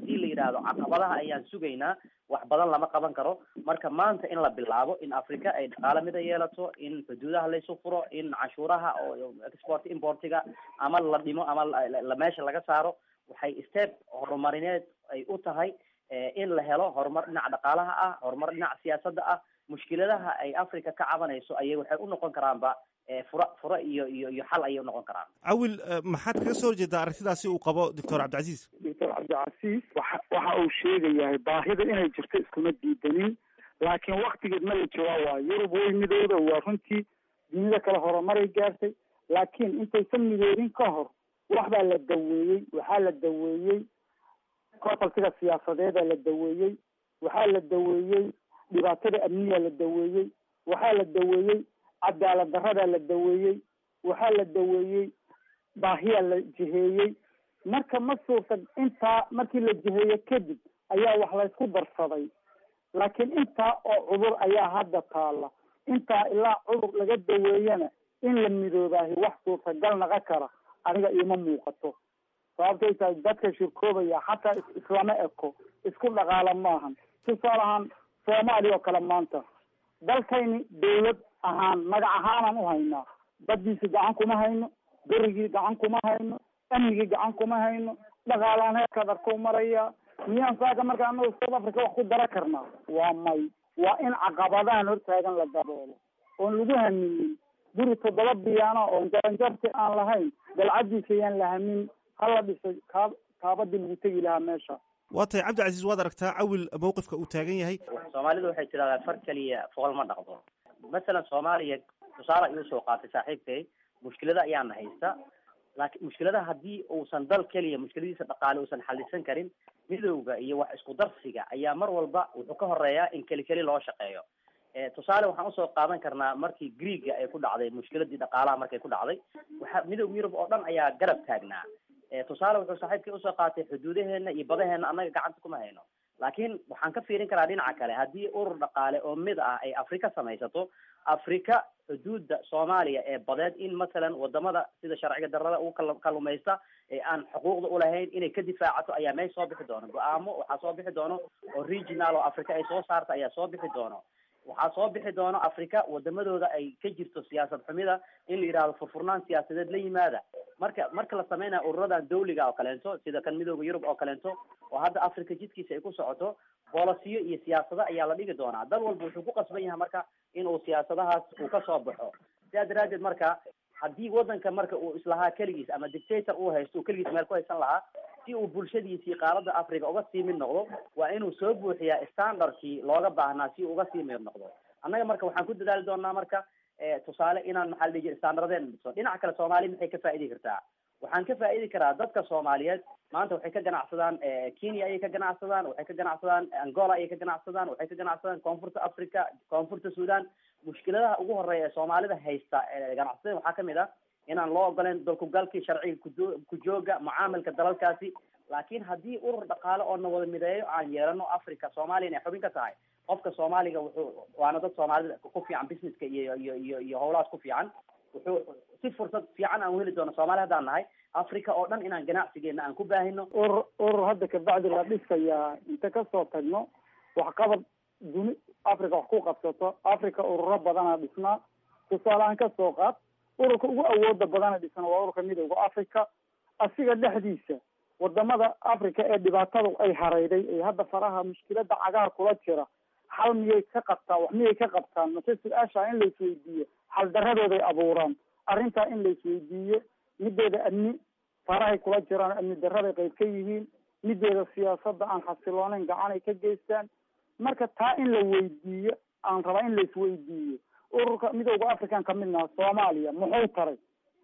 haddii la yidhaahdo caqabadaha ayaan sugaynaa wax badan lama qaban karo marka maanta in la bilaabo in africa ay dhaqaale mida yeelato in xuduudaha laysu furo in canshuuraha oo export importiga ama la dhimo ama la meesha laga saaro waxay step horumarineed ay u tahay in la helo horumar dhinaca dhaqaalaha ah horumar dhinaca siyaasadda ah mushkiladaha ay africa ka cabanayso ayay waxay u noqon karaanba fura fura iyo iyo iyo xal ayay unoqon karaan cawil maxaad kaga soo horjeedaa arrintidaasi uu qabo doctor cabdicasiis doctor cabdicasiis waxa waxa uu sheegayahay baahida inay jirto iskuma diidanin laakiin waktigeed ma la jawaabaayo yurub way midooda waa runtii dunida kale horumaray gaartay laakiin intaysan midoodin ka hor wax baa la daweeyey waxaa la daweeyey kofoltiga siyaasadeeda la daweeyey waxaa la daweeyey dhibaatada amniya la daweeyey waxaa la daweeyey cadaalad daradaa la daweeyey waxaa la daweeyey baahiyaa la jiheeyey marka ma suurta intaa markii la jiheeye kadib ayaa wax laysku darsaday laakiin intaa oo cudur ayaa hadda taala intaa ilaa cudur laga daweeyana in la midoobaahi wax suurtagal naqa kara aniga iima muuqato sababtay tahay dadka shirkoobaya xataa islama eko isku dhaqaala maahan tusaale ahaan soomaaliya oo kale maanta dalkayni dawlad ahaan magac ahaanaan u haynaa baddiisi gacan kuma hayno berigii gacan kuma hayno amnigii gacan kuma hayno dhaqaalaan heerkaad arkou maraya miyaan saaka marka anagu south africa wax ku dara karnaa waa may waa in caqabadahan hortaagan la daboolo oon lagu haminin guri toddoba biyaana oon jaranjarti aan lahayn dalcadiisa yaan la hamin hala dhisay kaa kaabadii lagu tegi lahaa meesha waa tahay cabdicasiis waad aragtaa cawil mawqifka uu taagan yahay soomaalidu waxay tidhahdaa far keliya fool ma dhaqdo masalan soomaaliya tusaale ayuu soo qaatay saaxiibkay mushkilada ayaana haysta laakiin mushkiladaha haddii uusan dal keliya mushkiladiisa dhaqaale uusan xalisan karin midowga iyo wax isku darsiga ayaa mar walba wuxuu ka horeeyaa in keli keli loo shaqeeyo tusaale waxaan usoo qaadan karnaa markii greega ay ku dhacday mushkiladii dhaqaalaha markay ku dhacday waxa midowga yurub oo dhan ayaa garab taagnaa tusaale wuxuu saaxiibkii usoo qaatay xuduudaheena iyo badaheena annaga gacanta kuma hayno laakiin waxaan ka fiirin karaa dhinaca kale haddii urur dhaqaale oo mid ah ay afrika samaysato afrika xuduudda soomaaliya ee badeed in masalan wadamada sida sharciga darada ugu kal kalumaysta ee aan xuquuqda ulahayn inay ka difaacato ayaa meesh soo bixi doono go-aamo waxaa soo bixi doono oo regional oo africa ay soo saarta ayaa soo bixi doono waxaa soo bixi doono africa wadamadooda ay ka jirto siyaasad xumida in la yidhahdo furfurnaan siyaasadeed la yimaada marka marka la sameynaya ururadan dawliga oo kaleento sida kan midooda yurub oo kaleento oo hadda africa jidkiisa ay ku socoto bolosiyo iyo siyaasado ayaa la dhigi doonaa dal walba wuxuu ku qasban yahay marka inuu siyaasadahaas uu kasoo baxo sidaa daraadeed marka haddii wadanka marka uu islahaa keligiis ama dictator uu haysto uu keligiis meel ku haysan lahaa si uu bulshadiisii qaaradda africa uga sii mid noqdo waa inuu soo buuxiyaa standardkii looga baahnaa si uu uga sii mid noqdo annaga marka waxaan ku dadaali doonaa marka tusaale inaan maxaa la dhihi jira standardeen dhiso dhinaca kale soomaaliya maxay ka faa'idi kartaa waxaan ka faa'idi karaa dadka soomaaliyeed maanta waxay ka ganacsadaan kenya ayay ka ganacsadaan waxay ka ganacsadaan angola ayay ka ganacsadaan waxay ka ganacsadaan koonfurta africa koonfurta sudan mushkiladaha ugu horeeya ee soomaalida haysta ganacsatada waxaa kamid ah inaan loo ogoleyn dalkugalkii sharciga kujo kujooga mucaamilka dalalkaasi laakiin haddii urur dhaqaale oo na wada mideeyo aan yeelano africa soomaaliya inay xubin ka tahay qofka soomaaliga wuxuu waana dad soomaalida ku fiican businesska iyo iyo iyo iyo howlahaas ku fiican wuxuu si fursad fiican aan uheli doono soomaali haddaan nahay africa oo dhan inaan ganacsigeena aan ku baahino urur urur hadda kabacdi la dhisayaa inta kasoo tagno waxqabad duni africa wax ku qabsato africa ururo badana dhisnaa tusaalehaan kasoo qaad ururka ugu awooda badana dhisan waa ururka midooda africa asiga dhexdiisa wadamada africa ee dhibaatadu ay hareyday ee hadda faraha mushkilada cagaar kula jira xal miyay ka qabtaa wax miyay ka qabtaan mase su-aasha in laisweydiiyo xal daradooday abuuraan arrintaa in laisweydiiyo mideeda amni farahay kula jiraan amni daraday qayb ka yihiin mideeda siyaasada aan xasilooneyn gacanay ka geystaan marka taa in la weydiiyo aan rabaa in laisweydiiyo ururka midooda african ka midnaha soomaaliya muxuu taray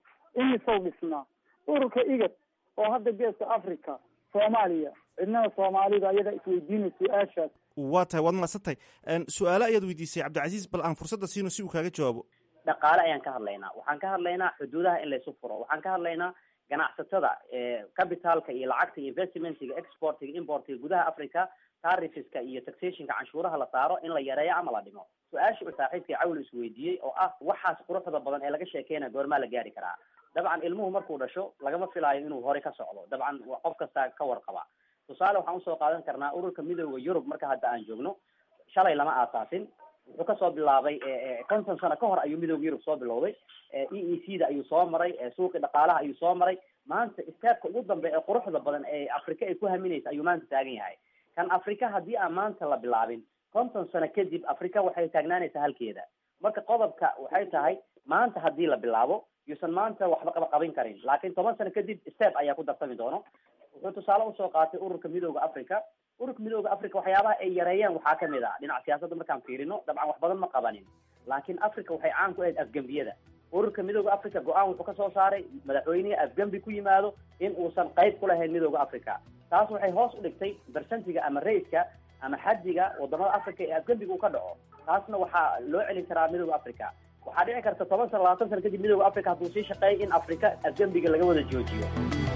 imisow dhisnaa ururka igad oo hadda geeska africa soomaaliya cidnada soomaalida ayadaa isweydiinay su-aashaas waa tahay waad mahadsan tahay su-aale ayaad weydiisay cabdicasiis bal aan fursadda siino si uu kaaga jawaabo dhaqaale ayaan ka hadlaynaa waxaan ka hadlaynaa xuduudaha in laysu furo waxaan ka hadlaynaa ganacsatada capitalka iyo lacagta iyo investmentiga exportiga importiga gudaha africa tarifiska iyo taxationka canshuuraha la saaro in la yareeyo ama la dhimo su-aasha uu saaxiibkii cawl isweydiiyey oo ah waxaas quruxda badan ee laga sheekeynaya goormaa la gaari karaa dabcan ilmuhu markuu dhasho lagama filaayo inuu hore ka socdo dabcan qof kastaa ka warqaba tusaale waxaan usoo qaadan karnaa ururka midooda yurub marka hadda aan joogno shalay lama aasaasin wuxuu kasoo bilaabay konton sano ka hor ayuu midooda yurub soo bilowday e e c da ayuu soo maray suuqi dhaqaalaha ayuu soo maray maanta istaabka ugu dambe ee quruxda badan ee afrika ay ku haminaysa ayuu maanta taagan yahay kan afrika haddii aan maanta la bilaabin konton sano kadib afrika waxay taagnaanaysaa halkeeda marka qodobka waxay tahay maanta haddii la bilaabo yuusan maanta waxba qaba qabin karin laakiin toban sano kadib step ayaa ku darsami doono wuxuu tusaale usoo qaatay ururka midooda africa ururka midooda africa waxyaabaha ay yareeyeen waxaa kamid ah dhinaca siyaasadda markaan fiirino dabcan wax badan ma qabanin laakiin africa waxay caan ku ahayd afgembiyada ururka midooda africa go-aan wuxuu kasoo saaray madaxweynihii afgembi ku yimaado in uusan qayb ku lahayn midooda africa taas waxay hoos u dhigtay bersentiga ama raiska ama xadiga wadamada africa ee afgembiga uu ka dhaco taasna waxaa loo celin karaa midooda africa waxaa dhici karta toban sano labaatan sano kadib midooda africa hadduu sii shaqeeyo in africa afgembiga laga wada joojiyo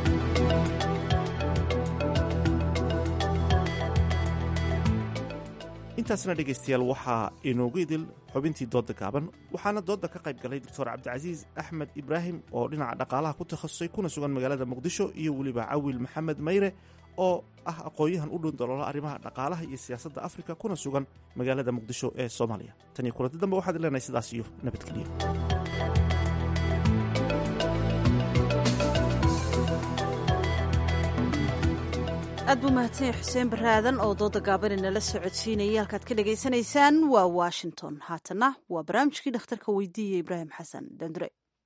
intaasna dhegaystayaal waxaa inoogu idil xubintii doodda gaaban waxaana doodda ka qayb galay doctor cabdicasiis axmed ibraahim oo dhinaca dhaqaalaha ku takhasusay kuna sugan magaalada muqdisho iyo weliba cawil maxamed mayre oo ah aqoon-yahan u dhun daloola arrimaha dhaqaalaha iyo siyaasadda afrika kuna sugan magaalada muqdisho ee soomaaliya tan iyo kulanti dambe waxaad leenahay sidaas iyo nabadgelyo aad buu mahadsanya xuseen baraadan oo dooda gaabani nala socodsiinayay halkaad ka dhagaysanaysaan waa washington haatana waa barnaamijkii dhakhtarka weydiiya ibraahim xasan dandure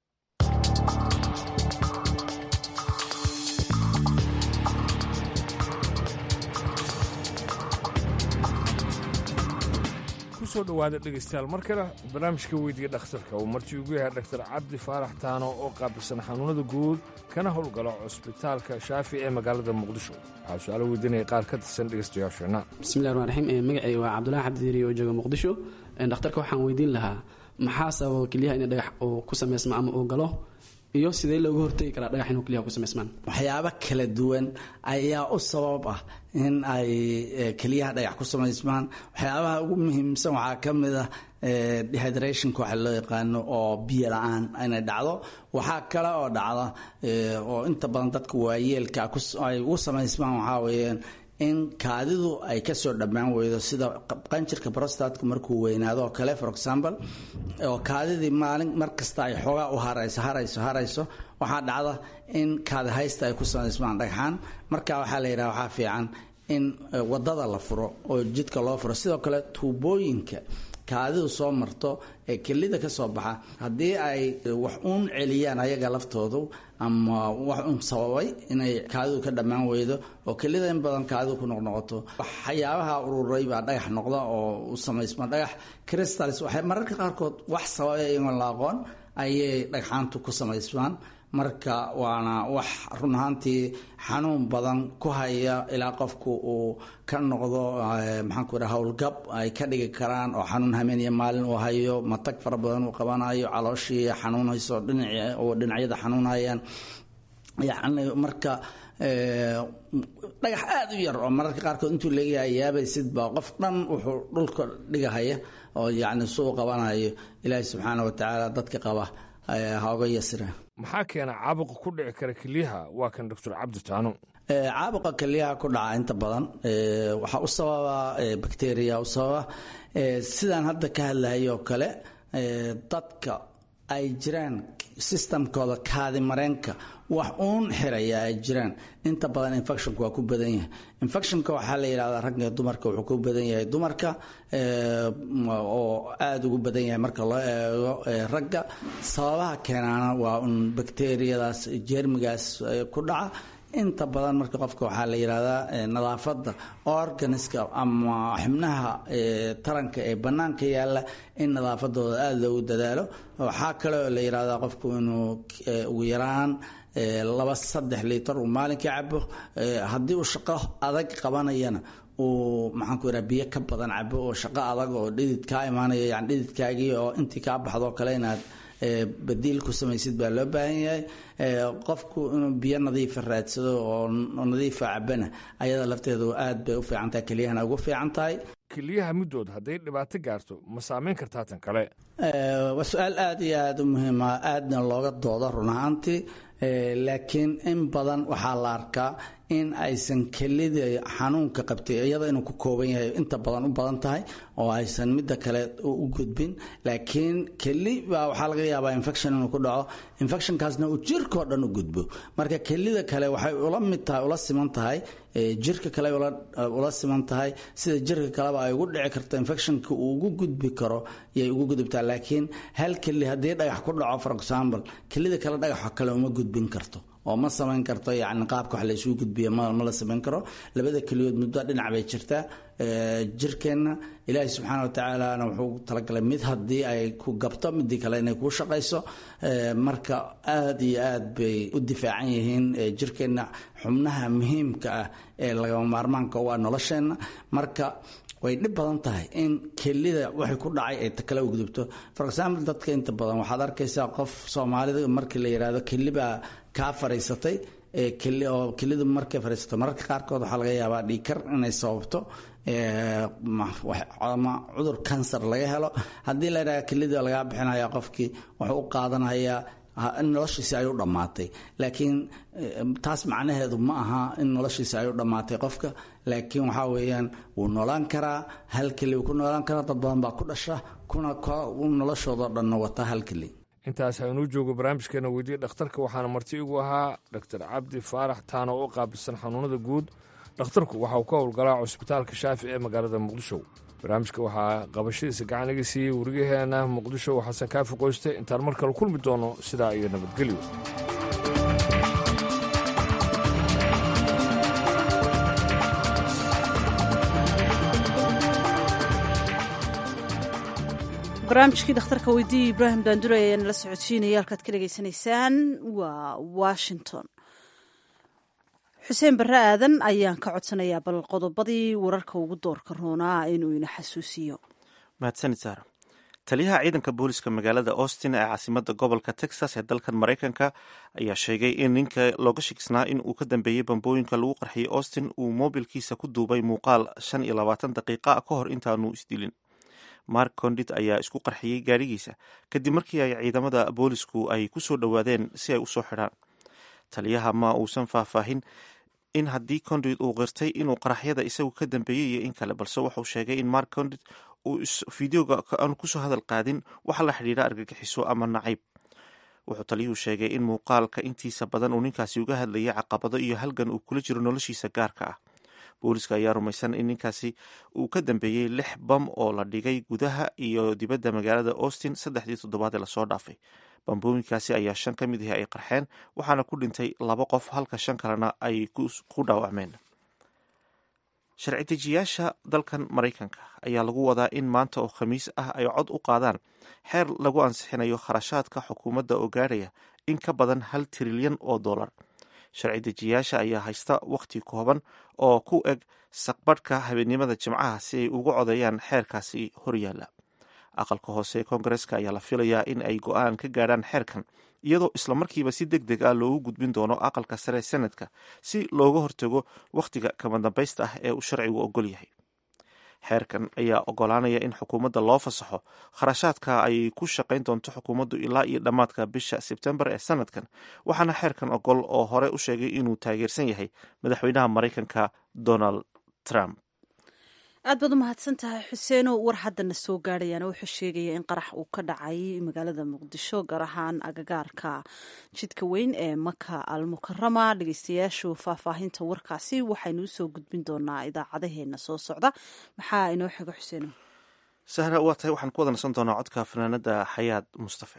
kusoo dhowaada dhegaystayaal mar kale barnaamijka weydiga dhakhtarka uu marti ugu yahay dhaktar cabdi faarax taano oo qaabilsan xanuunada guud kana howlgalo cusbitaalka shaafi ee magaalada muqdisho waxaa su-aalo weydiinaya qaar ka tirsan dhegaystayaasheenna bismillahi raxmaan raxiim magacay waa cabdulahi cabdidiri oo jooga muqdisho dhakhtarka waxaan weydiin lahaa maxaa sababa kelyaha in dhagax uu ku samaysmo ama uu galo iyo sidee looga hortegi karaa dhagax inuu kelyaha ku samaysmaan waxyaabo kala duwan ayaa u sabab ah in ay keliyaha dhagax ku samaysmaan waxyaabaha ugu muhiimsan waxaa ka mid ah dehydrationka waxa loo yaqaano oo biyo la-aan inay dhacdo waxaa kale oo dhacda oo inta badan dadka waayeelka ay ugu samaysmaan waxaa weeyaan in kaadidu ay kasoo dhammaan weydo sida qanjirka brostatka markuu weynaado oo kale for example oo kaadidii maalin markasta ay xoogaa u harayso harayso harayso waxaa dhacda in kaadi haysta ay ku samaysmaan dhagxaan marka waxaa la yidhaha waxaa fiican in wadada la furo oo jidka loo furo sidoo kale tuubooyinka kaadidu soo marto ee kelida ka soo baxa haddii ay wax uun celiyaan ayaga laftoodu ama wax uun sababay inay kaadidu ka dhammaan weydo oo kelida in badan kaadidu ku noqnoqoto waxyaabaha ururay baa dhagax noqda oo u samaysma dhagax crystals waxay mararka qaarkood wax sababay iyagoon la aqoon ayay dhagxaantu ku samaysmaan marka waana wax run ahaantii xanuun badan ku haya ilaa qofku uu ka noqdo maxaanku raa howlgab ay ka dhigi karaan oo xanuun hameeniya maalin uu hayo matag fara badan uu qabanayo calooshii xanuunayso dhinac oo dhinacyada xanuunayaan yacni marka dhagax aada u yar oo mararka qaarkood intuu leeyahay yaabaysid baa qof dhan wuxuu dhulka dhigahaya oo yacni suu qabanayo ilaahi subxaana wa tacaala dadka qaba ha oga yasira maxaa keena caabuqa ku dhici kara kelyaha waa kan doctor cabdi taano caabuqa kelyaha ku dhaca inta badan waxaa u sababa bacteria u sababa sidaan hadda ka hadlahay oo kale dadka ay jiraan systemkooda kaadi mareenka wax uun xiraya ay jiraan inta badan infectionka waa ku badan yahay infectionka waxaa la yidhahdaa ragga iyo dumarka wuxuu ku badan yahay dumarka oo aada ugu badan yahay marka loo eego ragga sababaha keenaana waa un bakteriyadaas jeermigaas ku dhaca inta badan marka qofka waxaa la yidhahdaa nadaafadda organiska ama xibnaha taranka ee bannaanka yaalla in nadaafadooda aada loogu dadaalo waxaa kale oo la yidhahdaa qofku inuu ugu yaraan laba saddex liitar uu maalinkii cabo haddii uu shaqo adag qabanayana uu maxaanku yidhaha biyo ka badan cabo oo shaqo adag oo dhidid kaa imaanaya yani dhididkaagii oo intii kaa baxdo kale inaad badiil ku samaysid baa loo baahan yahay qofku inuu biyo nadiifa raadsado oo nadiifa cabana ayada lafteedu aad bay u fiican tahay kelyahana ugu fiican tahay kelyaha middood hadday dhibaato gaarto ma saameyn kartaa tan kale waa su-aal aada iyo aada u muhiima aadna looga doodo run ahaantii laakiin in badan waxaa la arkaa in aysan kelida xanuunka qabtay iyada inuu ku kooban yahay inta badan u badan tahay oo aysan midda kale u gudbin laakiin keli baa waxaa laga yaabaa infection inuu ku dhaco infectionkaasna uu jirkao dhan u gudbo marka kelida kale waxay ula mid tahay ula siman tahay jirka kale ula siman tahay sida jirka kaleba ay ugu dhici karto infectionka uu ugu gudbi karo yay ugu gudubtaa laakiin hal keli haddii dhagax ku dhaco for example kelida kale dhagaxa kale uma gudbin karto oo ma samayn karto yani qaabka wax la isugu gudbiya ma la samayn karo labada keliyood muddo dhinac bay jirtaa jirkeenna ilaahay subxaana wa tacaalana wuxuu talagalay mid haddii ay ku gabto midii kale inay kuu shaqayso marka aada iyo aad bay u difaacan yihiin jirkeenna xubnaha muhiimka ah ee lagama maarmaanka u ah nolosheenna marka way dhib badan tahay in kelida waxay ku dhacay ay kale u gudubto for example dadka inta badan waxaad arkaysaa qof soomaalida markii la yidhaahdo kelibaa kaa fariisatay oo kelidu markay fariisato mararka qaarkood waxaa laga yaabaa dhiikar inay sababto ama cudur kansar laga helo haddii la yidhahdo kelida lagaa bixinaya qofkii wuxuu u qaadanayaa in noloshiisi ay u dhammaatay laakiin taas macnaheedu ma aha in noloshiisi ay u dhammaatay qofka laakiin waxaa weeyaan wuu noolaan karaa hal keli wuu ku noolaan karaa dad badan baa ku dhasha kuna noloshoodao dhanna wata hal keli intaas haynuu joogo barnaamijkeena weydiye dhakhtarka waxaana marti igu ahaa doctor cabdi faarax taano oo u qaabilsan xanuunada guud dhakhtarku waxa uu ka howlgalaa cusbitaalka shaafi ee magaalada muqdisho barnaamijka waxaa qabashadiisa gacan iga siiyey weriyaheena muqdisho xasan kaafi qoyste intaan mar kale kulmi doono sidaa iyo nabadgelyo barnaamijkii dhakhtarka weydiiya ibraahim baandure ayaa nala socodsiinaya halkaad ka dhegaysanaysaan waa washington xuseen barre aadan ayaan ka codsanayaa bal qodobadii wararka ugu doorka roonaa inuu ina xasuusiyo mahadsanid saara taliyaha ciidanka booliska magaalada austin ee caasimada gobolka texas ee dalkan maraykanka ayaa sheegay in ninka looga shikisnaa in uu ka dambeeyey bambooyinka lagu qarxiyey austin uu moobilkiisa ku duubay muuqaal shan iyo labaatan daqiiqa ka hor intaanu isdilin mark condit ayaa isku qarxiyey gaarigiisa kadib markii ay ciidamada boolisku ay ku soo dhowaadeen si ay usoo xidhaan taliyaha ma uusan faahfaahin in haddii condit uu qirtay inuu qaraxyada isagu ka dambeeyey iyo in kale balse wuxuu sheegay in mark condit uu fideoga aanu kusoo hadal qaadin waxa la xidhiidha argagixiso ama nacayb wuxuu taliyuhu sheegay in muuqaalka intiisa badan uu ninkaasi uga hadlayay caqabado iyo halgan uu kula jiro noloshiisa gaarka ah booliska ayaa rumaysan in ninkaasi uu ka dambeeyey lix bam oo la dhigay gudaha iyo dibadda magaalada austin saddexdii toddobaad ee lasoo dhaafay bambooyinkaasi ayaa shan ka mid ahi ay qarxeen waxaana ku dhintay laba qof halka shan kalena ay ku dhaawacmeen sharci dejiyaasha dalkan maraykanka ayaa lagu wadaa in maanta oo khamiis ah ay cod u qaadaan xeer lagu ansixinayo kharashaadka xukuumadda oo gaarhaya in ka badan hal trilyan oo dollar sharci dejiyaasha ayaa haysta wakhti kooban oo ku eg saqbadhka habeennimada jimcaha si ay ugu codeeyaan xeerkaasi horyaalla aqalka hoose ee koongareska ayaa la filayaa in ay go-aan ka gaadhaan xeerkan iyadoo islamarkiiba si deg deg ah loogu gudbin doono aqalka sare senadka si looga hortago wakhtiga kama dambaysta ah ee uu sharcigu ogol yahay xeerkan ayaa ogolaanaya in xukuumadda loo fasaxo kharashaadka ay ku shaqayn doonto xukuumaddu ilaa iyo dhammaadka bisha sebtembar ee sanadkan waxaana xeerkan ogol oo hore u sheegay inuu taageersan yahay madaxweynaha maraykanka donald trump aad baad u mahadsan tahay xuseeno war haddana soo gaadhayaana wuxuu sheegaya in qarax uu ka dhacay magaalada muqdisho gaar ahaan agagaarka jidka weyn ee maka al mukarama dhegeystayaashu faahfaahinta warkaasi waxaynu usoo gudbin doonaa idaacadaheena soo socda maxaa inoo xigo xuseeno sahra waa tahay waxaan ku wada nasan doonaa codka fanaanada xayaad mustafe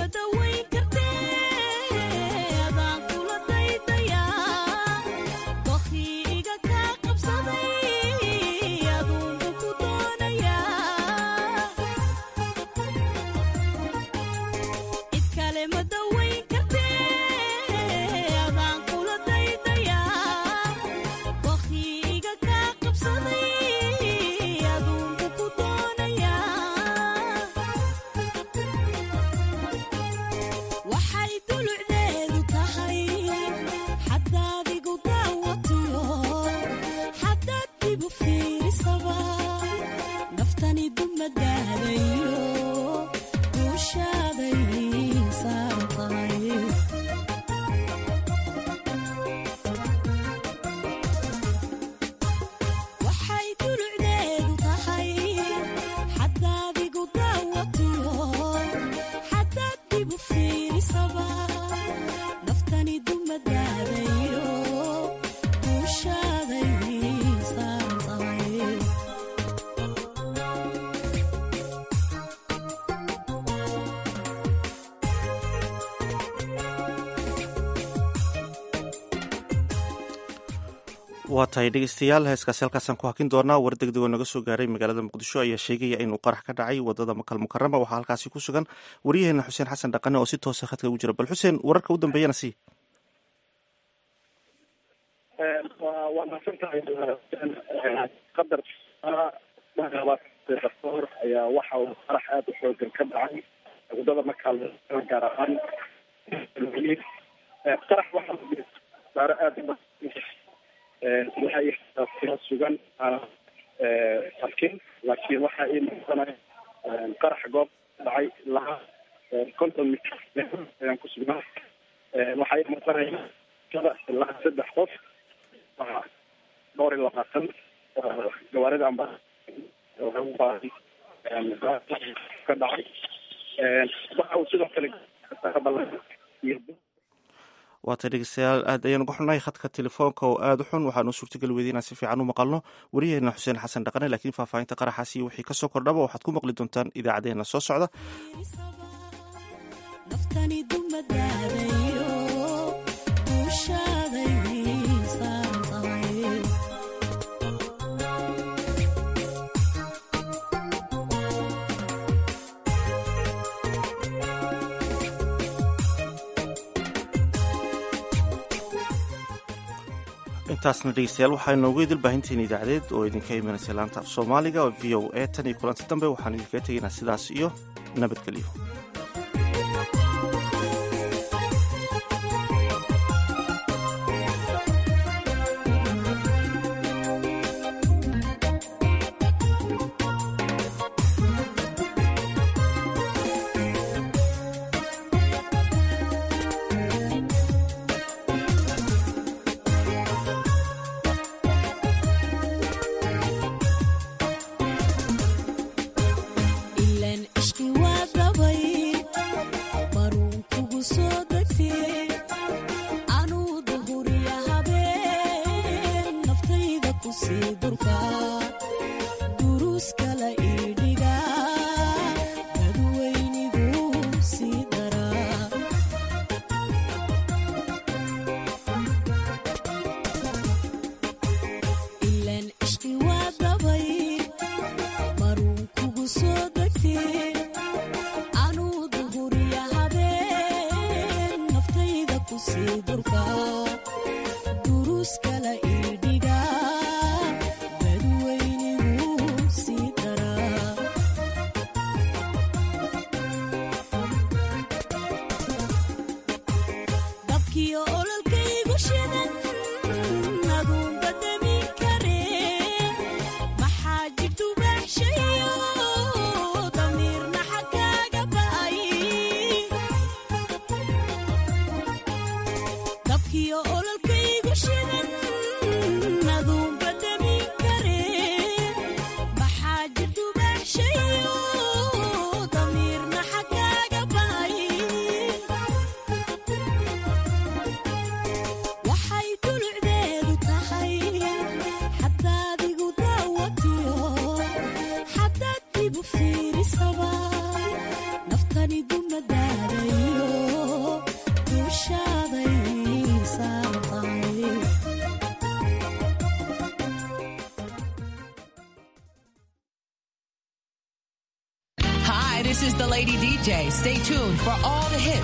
waa tahay dhegeystayaal heeskaasi halkaasaan ku hakin doonaa war degdegoo naga soo gaaray magaalada muqdisho ayaa sheegaya inuu qarax ka dhacay wadada makal mukarama waxaa halkaasi ku sugan waryaheena xuseen xasan dhaqane oo si toosa khadka ugu jira bal xuseen wararka u dambeeyana sii waa mahadsantahay qadar dastoor ayaa waxa uu qarax aada u xoogan ka dhacay wadada makal gaar ahaan qarax waxaa saaro aada waxay sugan arkin laakiin waxa ii muuqanaya qarax goob dhacay ilaa konton mitr ayaan ku sugnaa waxaa ii muuqanaya ilaa saddex qof dhowr iyo labaatan gawaarida amba ka dhacay waxa uu sidoo kale waa tay dhegeystayaal aad ayaan uga xunnahay khadka telefoonka oo aada u xun waxaanu suurtagali weyday inaan si fiican u maqalno waryaheena xuseen xasan dhaqane laakiin faahfaahinta qaraxaasi wixii kasoo kordhaba waxaad ku maqli doontaan idaacadeena soo socda intaasna dhegeystayaal waxaa inoogu idil baahintiin idaacadeed oo idinka imanaysa laanta af soomaaliga oo v o a tan iyo kulanti dambe waxaan idinkaga tegaynaa sidaas iyo nabadgelyo Lady DJ. Stay tuned for all the hits.